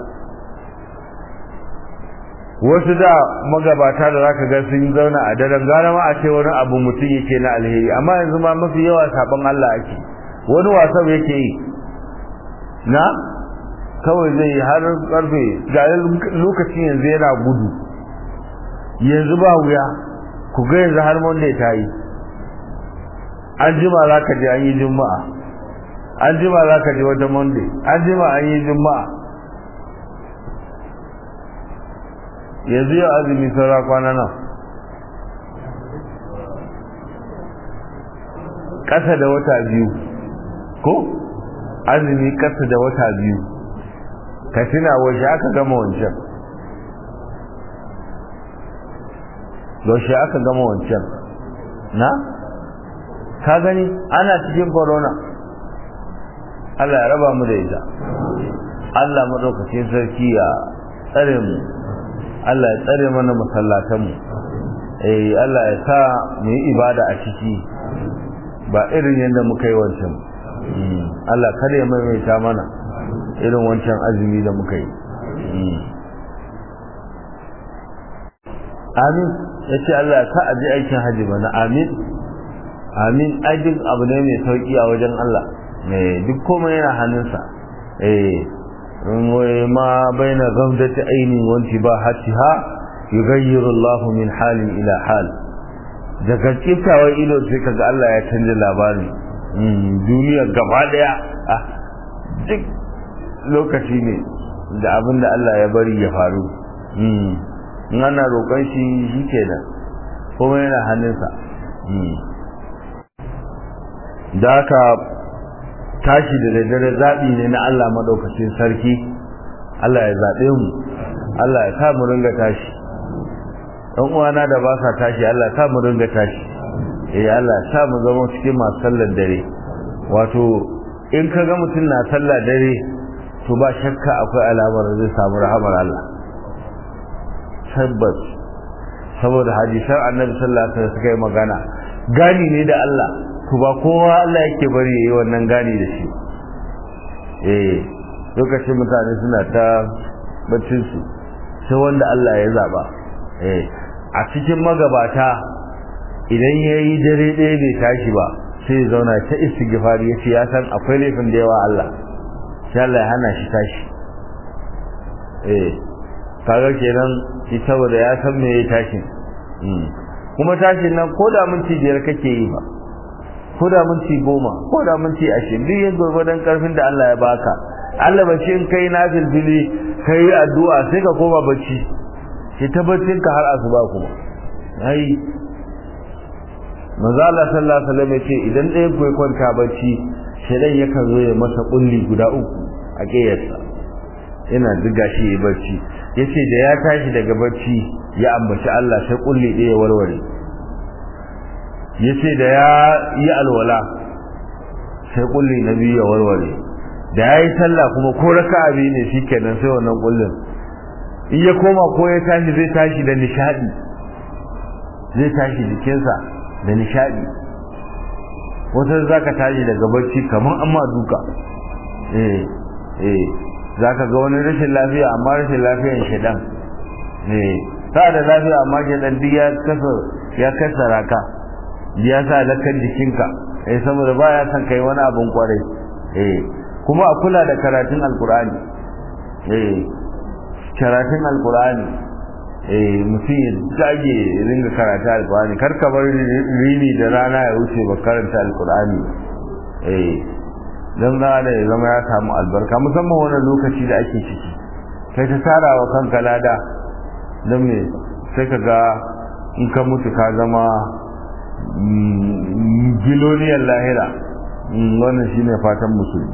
wasu da magabata da zaka ga sun zauna a daren gara ma a ce wani abu mutum yake na alheri amma yanzu ma mafi yawa sabon Allah ake wani wasan yake yi na kawai zai har karfe ga lokacin yanzu yana gudu yanzu ba wuya ku ga yanzu har monday ta yi an jima za ka je an yi juma'a an jima za ka je wata monday an jima an yi juma'a yanzu yau azumi saura kwana nan ƙasa da wata biyu ko azumi ƙasa da wata biyu ka tuna washe aka gama wancan yaushe aka gama wancan na ka gani ana cikin corona Allah ya raba mu da ita Allah madaukakin sarki ya tsare mu Allah ya tsare mana masallatanmu eh Allah ya sa mu yi ibada a ciki ba irin yadda muka yi wancan Allah kada ya maimaita mana irin wancan azumi da muka yi amin ya ce Allah ya sa a je aikin hajji bana amin amin ai duk abu ne mai sauki a wajen Allah duk komai yana hannunsa eh ma baina ghamdati aini wa intibahatiha yughayyiru Allah min halin ila hal daga kiftawar ido sai kaga Allah ya canza labarin duniya gaba daya duk lokaci ne da abin da Allah ya bari ya faru in ana roƙon shi shi kenan kuma yana hannunsa da haka tashi da daddare zaɓi ne na Allah maɗaukacin sarki Allah ya zaɓe mu Allah ya sa mu ringa tashi ɗan uwana da ba sa tashi Allah ya sa mu ringa tashi eh Allah ya sa mu zama cikin masu sallar dare wato in ka ga mutum na sallar dare to ba shakka akwai alamar zai samu rahamar Allah tabbas saboda hadisan annabi sallallahu alaihi wasallam suka yi magana gani ne da Allah to ba kowa Allah yake bari yayi wannan gani da shi eh lokacin mutane suna ta baccin su sai wanda Allah ya zaba eh a cikin magabata idan yayi dare ɗaya bai tashi ba sai ya zauna ta istighfari yace ya san akwai laifin da yawa Allah sai Allah ya hana shi tashi eh kaga kenan shi saboda ya san me ya tashi kuma tashin nan ko da minti biyar kake yi ba ko da minti goma ko da minti ashirin duk yin gwargwadon karfin da Allah ya baka Allah ba shi in kai na filfili kai addu'a sai ka koma bacci sai ta baccin ka har asuba kuma ai manzo Allah sallallahu alaihi wasallam yace idan ɗaya ku kwanta bacci shedan yakan zo ya masa kulli guda uku a kiyarsa yana diga shi ya bacci yace da ya tashi daga bacci ya ambaci Allah sai kulli ɗaya warware yace da ya yi alwala sai kulli na biyu ya warware da ya yi sallah kuma ko raka'a biyu ne shikenan sai wannan kullin in ya koma ko ya tashi zai tashi da nishadi zai tashi jikinsa da nishadi wata zaka tashi daga bacci kamar amma duka eh eh zaka ga wani rashin lafiya amma rashin lafiyan shedan eh ta da lafiya amma shedan duk ya kasa ya kasara ka ya sa lakan jikinka eh saboda baya son kai wani abun kwarai eh kuma a kula da karatun alkur'ani eh karatun alkur'ani eh mutum ya dage ringa karatu alkur'ani kar ka bar rini da rana ya wuce ba karanta alkur'ani eh dan da da ya zama ya samu albarka musamman wannan lokaci da ake ciki kai ta tara wa kanka lada don me sai ka ga in ka mutu ka zama biloniyar lahira wannan shine fatan musulmi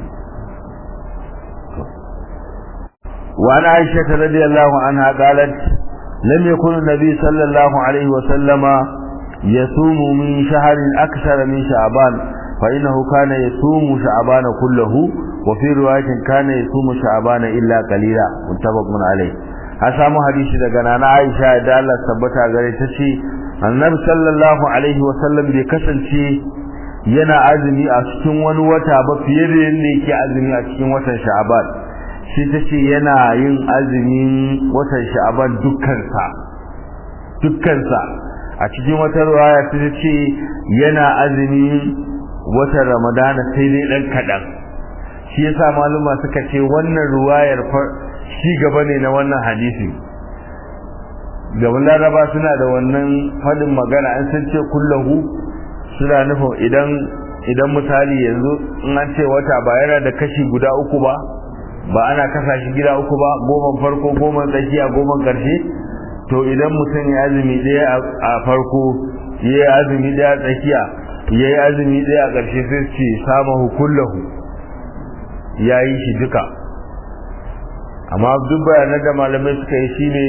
وعن عائشة رضي الله عنها قالت لم يكن النبي صلى الله عليه وسلم يصوم من شهر أكثر من شعبان فإنه كان يصوم شعبان كله وفي رواية كان يصوم شعبان إلا قليلا متفق عليه أسامو حديث دقنا عائشة دالة ثبتها قريتشي النبي صلى الله عليه وسلم بكسنشي yana azumi a cikin wani wata ba fiye da yadda yake azumi a cikin watan sha'aban shi ta ce yana yin azumin watan sha'aban dukkansa dukkansa a cikin wata ruwaya ta ce yana azumin watan ramadana sai dai dan kaɗan shi yasa maluma suka ce wannan ruwayar shi gaba ne na wannan hadisi gaban laraba suna da wannan faɗin magana an san ce kullahu suna nufin idan idan misali yanzu in an ce wata ba yana da kashi guda uku ba ba ana kasa shi gida uku ba goma farko goma tsakiya goma karshe to idan mutum ya azumi ɗaya a farko ya yi azumi ɗaya a tsakiya ya yi azumi ɗaya a ƙarshe sai ce samahu kullahu ya yi shi duka amma duk bayanan da malamai suka yi shine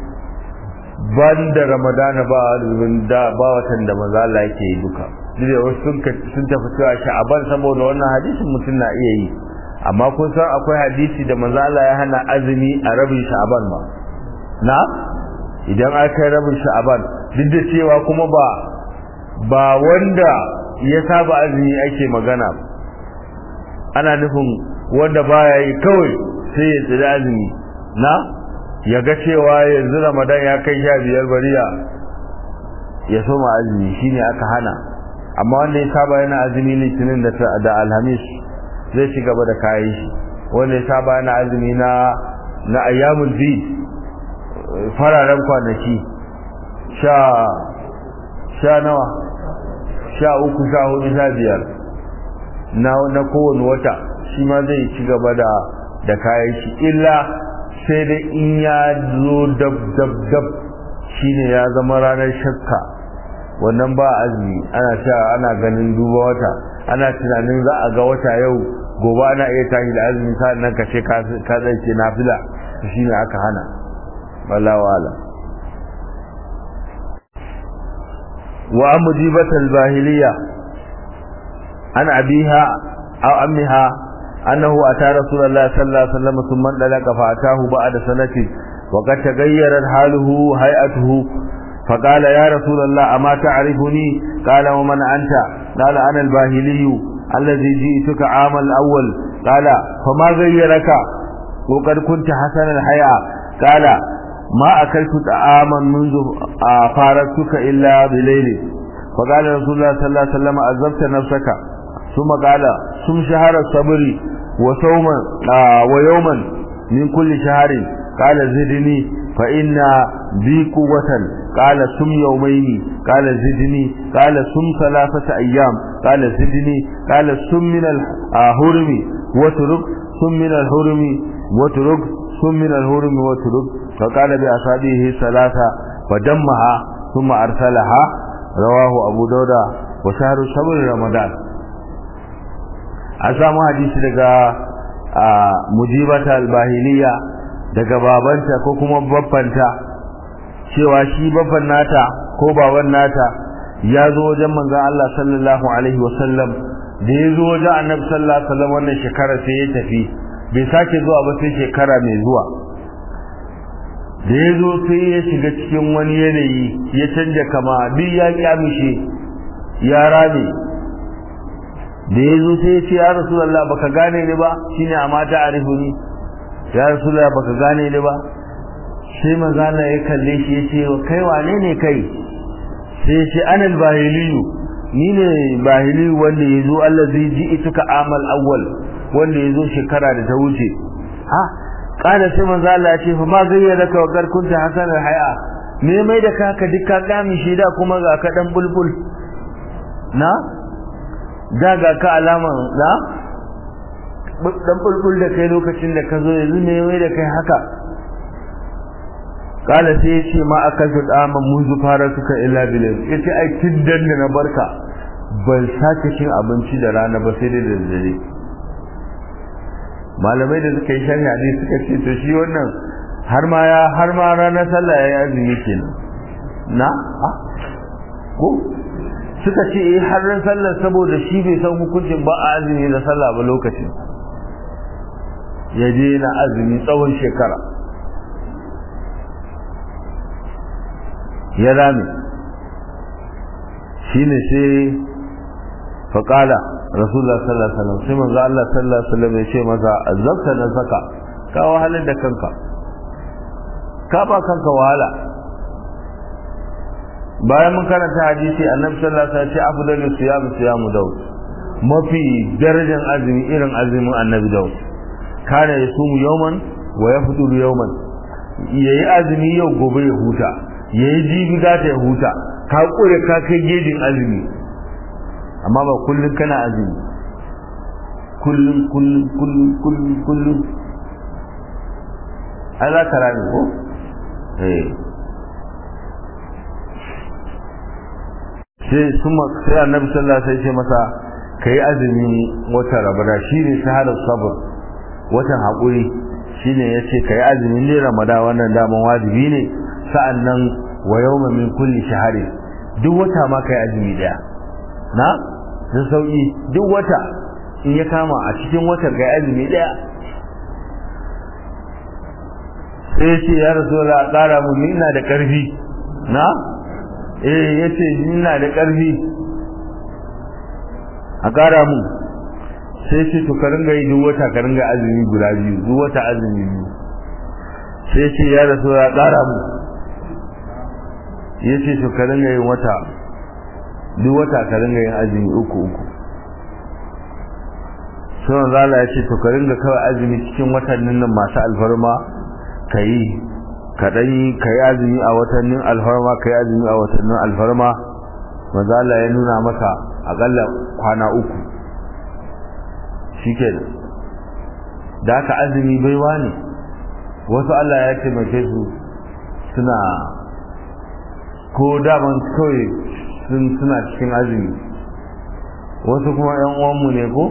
ban da ramadana ba da ba watan da maza Allah yake yi duka duk da wasu sun tafi cewa sha'aban saboda wannan hadisin mutum na iya yi amma kun san akwai hadisi da manzo Allah ya hana azumi a rabin sha'aban ma na idan aka yi rabin sha'aban duk da cewa kuma ba ba wanda ya saba azumi ake magana ana nufin wanda baya yi kawai sai ya tsira azumi na ya ga cewa yanzu ramadan ya kai sha biyar bariya ya soma azumi shine aka hana amma wanda ya saba yana azumi litinin da alhamis zai ci gaba da kayan shi wanda ya saba yana azumi na na ayyamul bi fararen kwanaki sha sha nawa sha uku sha hudu sha biyar na na kowane wata shi ma zai ci gaba da da kayan shi illa sai dai in ya zo dab dab dab shine ya zama ranar shakka wannan ba azumi ana sha ana ganin duba wata ana tunanin za a ga wata yau gobe ana iya tashi da azumi nan ka ce ka zai ce nafila shi ne aka hana wala wala wa an mujibatal bahiliya an abiha aw ammiha annahu ata rasulullahi sallallahu alaihi wasallam thumma dalaka fa atahu ba'da sanati وقد تغيرت حاله هيئته فقال يا رسول الله أما تعرفني قال ومن أنت قال أنا الباهلي الذي جئتك عام الأول قال فما غيرك وقد كنت حسن الحياة قال ما أكلت طعاما منذ فارقتك إلا بليل فقال رسول الله صلى الله عليه وسلم أذبت نفسك ثم قال ثم شهر الصبر وصوما ويوما من كل شهر قال زدني فإن بي قوة قال سم يومين قال زدني قال سم ثلاثة أيام قال زدني قال سم من الهرم وترك سم من الهرم وترك سم من الهرم وترك فقال بأصابعه ثلاثة فدمها ثم أرسلها رواه أبو داود وشهر شهر رمضان أسامة حديث لك مجيبة الباهلية daga babanta ko kuma babbanta cewa shi babban nata ko baban nata ya zo wajen manzon Allah sallallahu alaihi wasallam da ya zo wajen annabi sallallahu alaihi wasallam wannan shekara sai ya tafi bai sake zuwa ba sai shekara mai zuwa da ya zo sai ya shiga cikin wani yanayi ya canja kama duk ya kyamishe ya rame da ya zo sai ya ce ya rasulullah baka gane ni ba shine amata arifuni ya rasulullah baka gane ni ba sai manzala ya kalle shi ya ce kai wane ne kai sai ya ce anal bahiliyu ni ne bahiliyu wanda ya zo Allah zai ji ituka amal awwal wanda ya zo shekara da ta wuce ha kada sai manzala ya ce fa ma gayyara ka wakar kunta hasan haya me mai da ka ka dukka kami shi da kuma ga ka dan bulbul na da ga ka alaman da dan bulbul da kai lokacin da ka zo yanzu ne mai da kai haka kala sai yace ma akaltu dama munzu fara suka illa bilal yace ai tiddan da na barka ban sake cin abinci da rana ba sai da daddare malamai da suka yi sharhi hadisi suka ce to shi wannan har ma ya har ma ranar sallah ya azumi kenan na ko suka ce eh har ran sallar saboda shi bai san hukuncin ba a azumi da sallah ba lokacin ya je na azumi tsawon shekara ya rame shi ne sai faƙala rasulullah sallallahu alaihi wasallam sai manzo Allah sallallahu alaihi wasallam ya ce masa azabta na saka ka wahalar da kanka ka ba kanka wahala bayan mun karanta hadisi annabi sallallahu alaihi wasallam ya ce afdalu siyam siyamu daud mafi darajar azumi irin azumin annabi daud kana yasumu yawman wa yafṭuru yawman yayi azumi yau gobe ya huta yayi jibi za ta ya huta ka kure ka kai gejin azumi amma ba kullun kana azumi kullun kullun kullun kullun kullun Allah ka rani ko eh sai kuma sai annabi sallallahu alaihi wasallam sai ce masa kai azumi wata rabada shine shahadar sabr watan haƙuri shine ya ce ka yi azumin ne ramada wannan daman wajibi ne sa'annan wa yawma min kulli shahari duk wata ma ka yi azumi ɗaya na da sauƙi duk wata in ya kama a cikin watan ka yi azumi ɗaya sai ya ce ya rasu da ƙara mu ni ina da ƙarfi na eh ya ce ina da ƙarfi a ƙara mu sai ce to ka ringa yi duk wata ka ringa azumi guda biyu duk wata azumi biyu sai ce ya rasu ya ƙara mu ya ce to ka ringa yin wata duk wata ka ringa yin azumi uku uku sai zala ya ce to ka ringa kawai azumi cikin watannin nan masu alfarma ka yi ka ɗan yi ka yi azumi a watannin alfarma ka yi azumi a watannin alfarma mazala ya nuna maka aƙalla kwana uku shikenan da haka azumi baiwa ne wasu Allah ya taimake su suna ko daman kawai suna cikin azumi wasu kuma yan uwanmu ne ko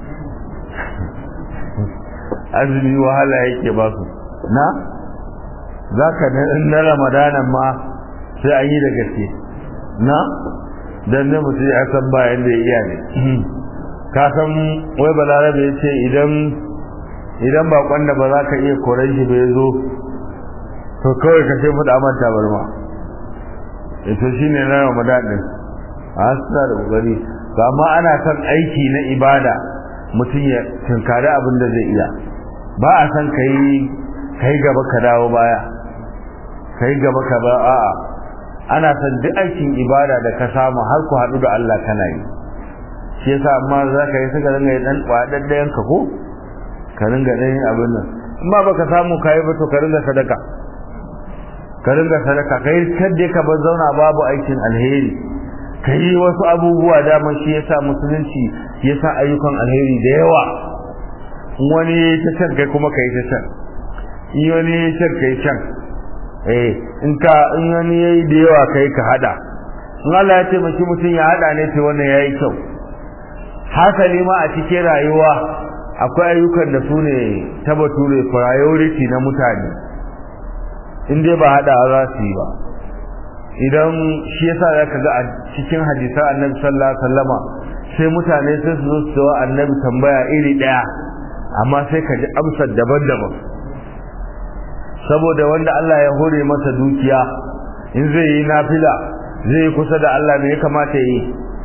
azumi wahala yake ba su na za ka na ramadanan ma sai an yi da gaske na don ne mutum ya san bayan da ya iya ne ka san wai balarabe ya ce idan idan bakon da ba za ka iya koren shi bai zo to kawai ka sai fada manta barma ito shine na Ramadan din a suna da kokari amma ana son aiki na ibada mutum ya tunkari abin da zai iya ba a san kai kai gaba ka dawo baya kai gaba ka ba a'a ana son duk aikin ibada da ka samu har ku haɗu da Allah kana yi shi yasa amma za ka yi suka ringa dan kwadaddayan ka ko ka ringa dan abin nan amma baka samu kai ba to ka ringa sadaka ka ringa sadaka kai kadde ka bar zauna babu aikin alheri kai wasu abubuwa dama shi yasa musulunci yasa ayyukan alheri da yawa wani ta can kai kuma kai ta can in wani can kai can eh in ka in wani yayi da yawa kai ka hada in Allah ya taimaki mutum ya hada ne to wannan yayi kyau hasali ma a cikin rayuwa akwai ayyukan da su ne ta bature priority na mutane in dai ba hada za su yi ba idan shi yasa zaka ga a cikin hadisan Annabi sallallahu alaihi wasallama sai mutane sai su zo su wa Annabi tambaya iri daya amma sai ka ji amsar daban-daban saboda wanda Allah ya hore masa dukiya in zai yi nafila zai yi kusa da Allah ne ya kamata yi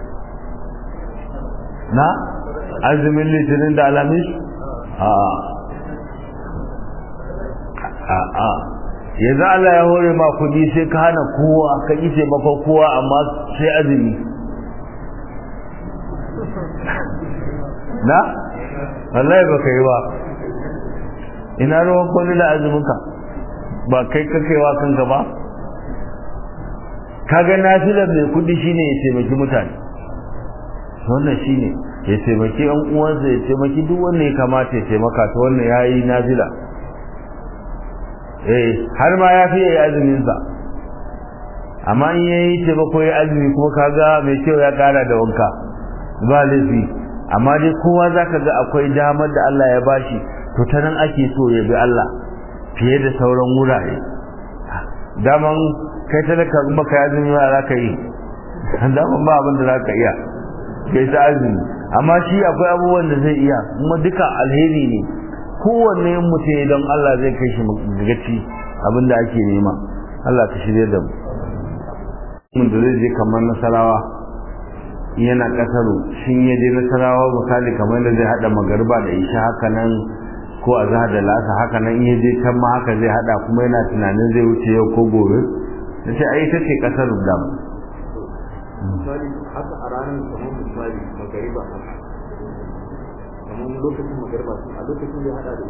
na azumin litinin da alamis a a a yanzu Allah ya hore ma kudi sai ka hana kowa ka yi taimakon kowa amma sai azumi na wallahi ba ka yi ba ina ruwan kwallo da azuminka ba kai kakewa kanka ba kaga nafilar mai kudi shine ya taimaki mutane wannan shine ya taimaki yan uwansa ya taimaki duk wanda ya kamata ya taimaka ta wannan yayi nafila eh har ma ya fi yayi azumin sa amma in yayi taimako ya azumi kuma kaga mai kyau ya kara da wanka ba laifi amma dai kowa zaka ga akwai damar da Allah ya bashi to ta nan ake so ya bi Allah fiye da sauran wurare daman kai talaka kuma kai azumi ba za ka yi daman ba abin da za ka iya kai ta azumi amma shi akwai abubuwan da zai iya kuma duka alheri ne kowanne mutum don Allah zai kai shi gaci abin da ake nema Allah ka shirye da mu mun da zai je kamar nasarawa yana kasaro shin ya je nasarawa misali kamar da zai hada magarba da isha haka nan ko a zahar da lasa haka nan ya je can ma haka zai hada kuma yana tunanin zai wuce yau ko gobe da ce ai ta ce kasar da misali haka a ranar kamar misali magariba haka kamar lokacin magariba a lokacin da hada da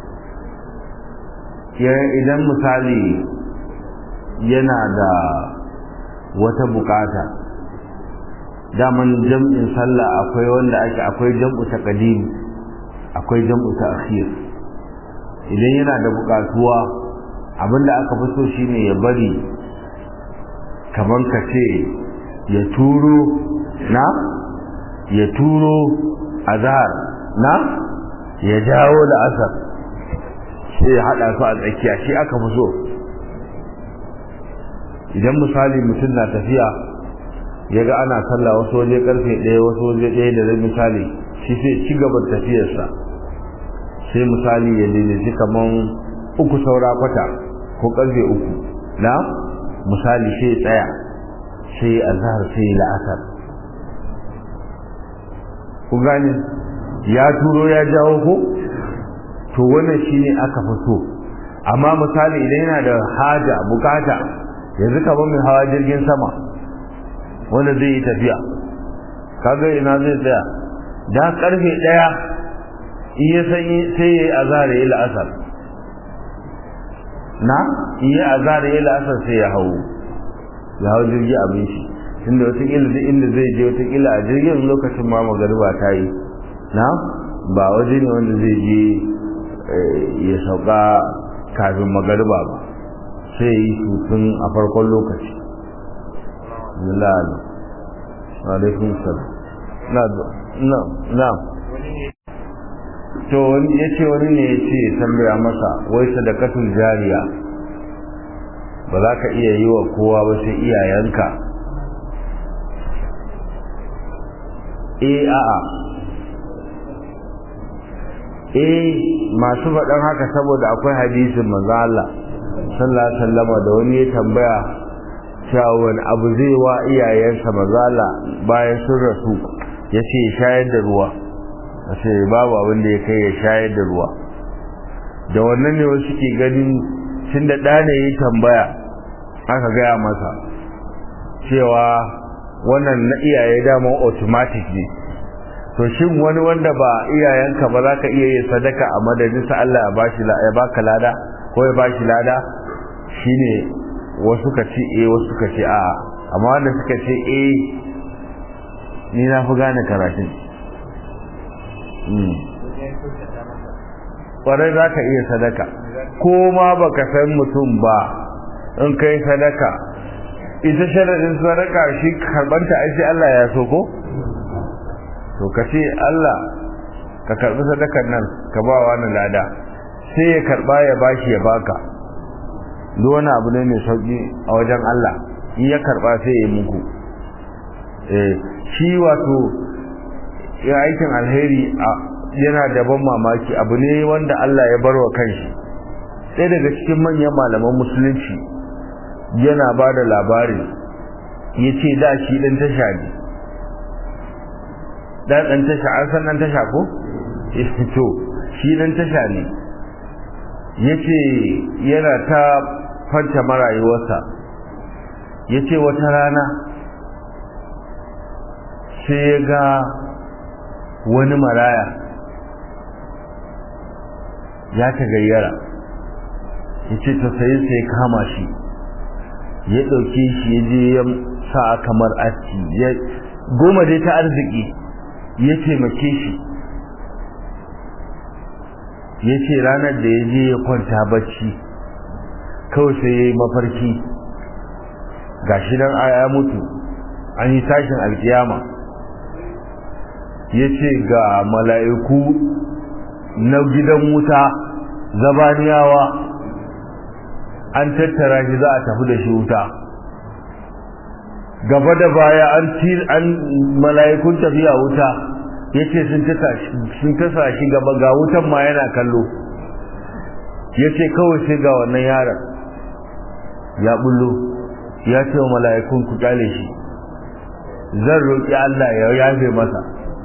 ita idan misali yana da wata bukata daman jam'in sallah akwai wanda ake akwai jam'u ta qadim akwai jam'u ta akhir idan yana da bukatuwa abinda aka fi so shine ya bari kaman ka ce ya turo na ya turo azhar na ya jawo da asar sai ya hada su a tsakiya shi aka fi so idan misali mutum na tafiya ya ga ana sallah wasu waje karfe ɗaya wasu waje ɗaya da rai misali shi sai ci gaba da tafiyarsa sai misali ya daidaici kaman uku saura kwata ko karfe uku na misali sai ya tsaya sai azhar sai la'asar ku gane ya turo ya jawo ko to wannan shine aka fi so amma misali idan yana da haja bukata yanzu kamar mai hawa jirgin sama wanda zai yi tafiya kaga ina zai tsaya da karfe daya in ya san sai ya yi azhar ya yi la'asar na in yi azhar ya yi la'asar sai ya hau ya hau jirgi abin shi inda watakila duk inda zai je watakila a jirgin lokacin ma magariba ta yi na ba waje ne wanda zai je ya sauka kafin magariba ba sai yi tutun a farkon lokaci lalata alaikun salam na na to ya ce wani ne ya ce tambaya masa wai sadakatul jariya ba za ka iya yi wa kowa ba sai iyayenka eh a'a eh masu faɗan haka saboda akwai hadisin manzo Allah sallallahu alaihi wasallam da wani ya tambaya cewa wani abu zai wa iyayensa mazala bayan sun rasu ya ce shayar da ruwa a ce babu abin da ya kai ya shayar da ruwa da wannan ne wasu ke ganin tun da ɗane ya tambaya aka gaya masa cewa wannan na iyaye dama automatic ne to shin wani wanda ba iyayenka ba za ka iya yin sadaka a madadinsa Allah ya bashi ya baka lada ko ya bashi lada shine wasu ka ce eh wasu ka ce a'a amma wanda suka ce eh ni na fi gane karatun kwarai za ka iya sadaka ko ma baka san mutum ba in kai sadaka ita sharaɗin sadaka shi karbanta ai sai Allah ya so ko to ka ce Allah ka karbi sadakar nan ka ba wani lada sai ya karba ya bashi ya baka duk wani abu ne mai sauki a wajen Allah in ya karba sai ya muku eh shi wato ya aikin alheri yana da ban mamaki abu ne wanda Allah ya barwa kanshi sai daga cikin manyan malaman musulunci yana ba da labari ya ce da shi ɗan tasha ne da ɗan tasha an san ɗan tasha ko? to shi ɗan tasha ne ya ce yana ta fanta marayuwarsa ya ce wata rana sai ya ga wani maraya ya ta gayyara ya ce ta sayi sai kama shi ya ɗauke shi ya je ya sa kamar aski ya goma dai ta arziki ya taimake shi ya ce ranar da ya je ya kwanta bacci kawai sai ya yi mafarki ga shi nan ya mutu an yi tashin alkiyama ya ce ga mala'iku na gidan wuta zabaniyawa an tattara shi za a tafi da shi wuta gaba da baya an an mala'ikun tafiya wuta yace sun tasa sun tasa shi gaba ga wutan ma yana kallo yace kawai sai ga wannan yaron ya bullo ya ce wa mala'ikun ku kyale shi zan roki Allah ya yafe masa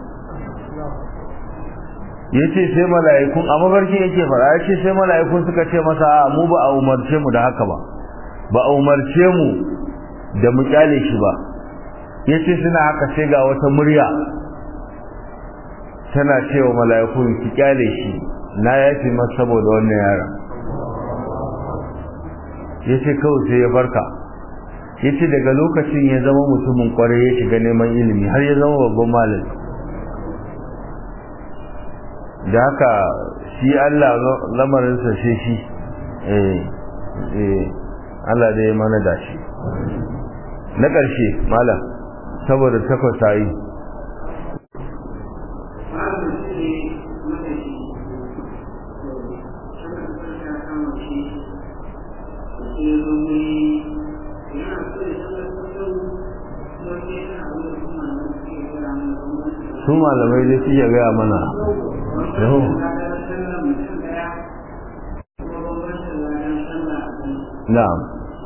yace sai mala'ikun a mafarki yake fara yace sai mala'ikun suka ce masa a mu ba a umarce mu da haka ba ba a umarce mu da mu kyale shi ba yace suna haka sai ga wata murya tana cewa mala'iku ki kyale shi na yafi masa saboda wannan yaron yace kawai sai ya farka yace daga lokacin ya zama mutumin kwarai ya shiga neman ilimi har ya zama babban malami da haka shi Allah lamarinsa sai shi eh eh Allah da ya mana dashi na ƙarshe malam saboda takwas ta yi su malamai dai suke gaya mana yau na'am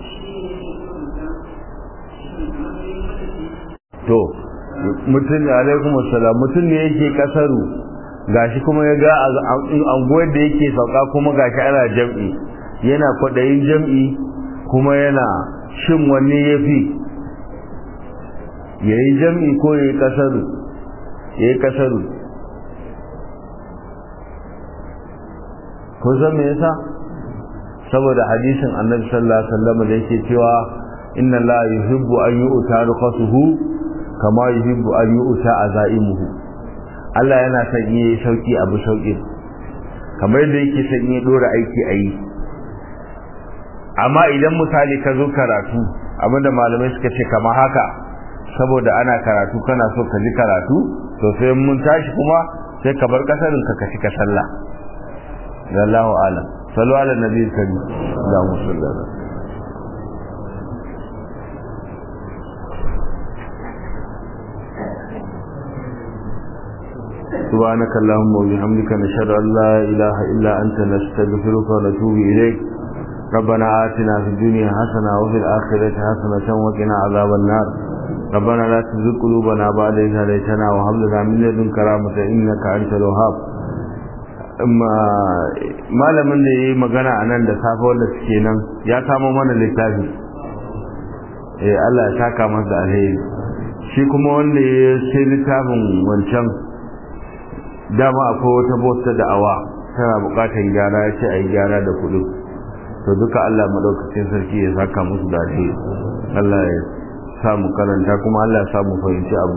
to mutum ne alaikum assalam mutum ne yake kasaru gashi kuma ya ga anguwar da yake sauka kuma gashi ana jam'i yana kwaɗayin jam'i kuma yana shin wanne ya fi ya yi jam'i ko ya yi kasaru ya yi kasaru kun san me yasa saboda hadisin annabi sallallahu alaihi wasallam da yake cewa inna la yuhibbu an yu'ta rukhasuhu kama yuhibbu an yu'ta azaimuhu Allah yana son yi sauki abu sauki kamar yadda yake son yi dora aiki a yi amma idan misali ka zo karatu abinda malamai suka ce kama haka saboda ana karatu kana so ka ji karatu to sai mun tashi kuma sai ka bar kasarin ka ka cika sallah wallahu alam sallu ala nabiyil karim Allahumma salli ala سبحانك اللهم وبحمدك نشهد أن لا إله إلا أنت نستغفرك ونتوب إليك ربنا آتنا في الدنيا حسنة وفي الآخرة حسنة وقنا عذاب النار ربنا لا تزغ قلوبنا بعد إذ هديتنا وهب لنا من لدنك رحمة إنك أنت الوهاب malamin da ya yi magana a nan da safe wanda suke nan ya samo mana littafi eh Allah ya saka masa alheri shi kuma wanda ya sai littafin wancan dama akwai wata bota da awa tana bukatan gyara ya ce a yi gyara da kudu to duka Allah maɗaukacin sarki ya saka musu da alheri Allah ya samu karanta kuma Allah ya samu fahimci abu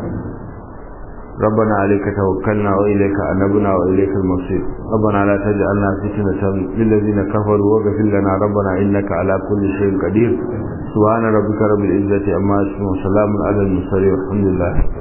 ربنا عليك توكلنا وإليك أنبنا وإليك المصير ربنا لا تجعلنا فتنة للذين كفروا واغفر لنا ربنا إنك على كل شيء قدير سبحان ربك رب العزة أما يصفون وسلام على المرسلين والحمد لله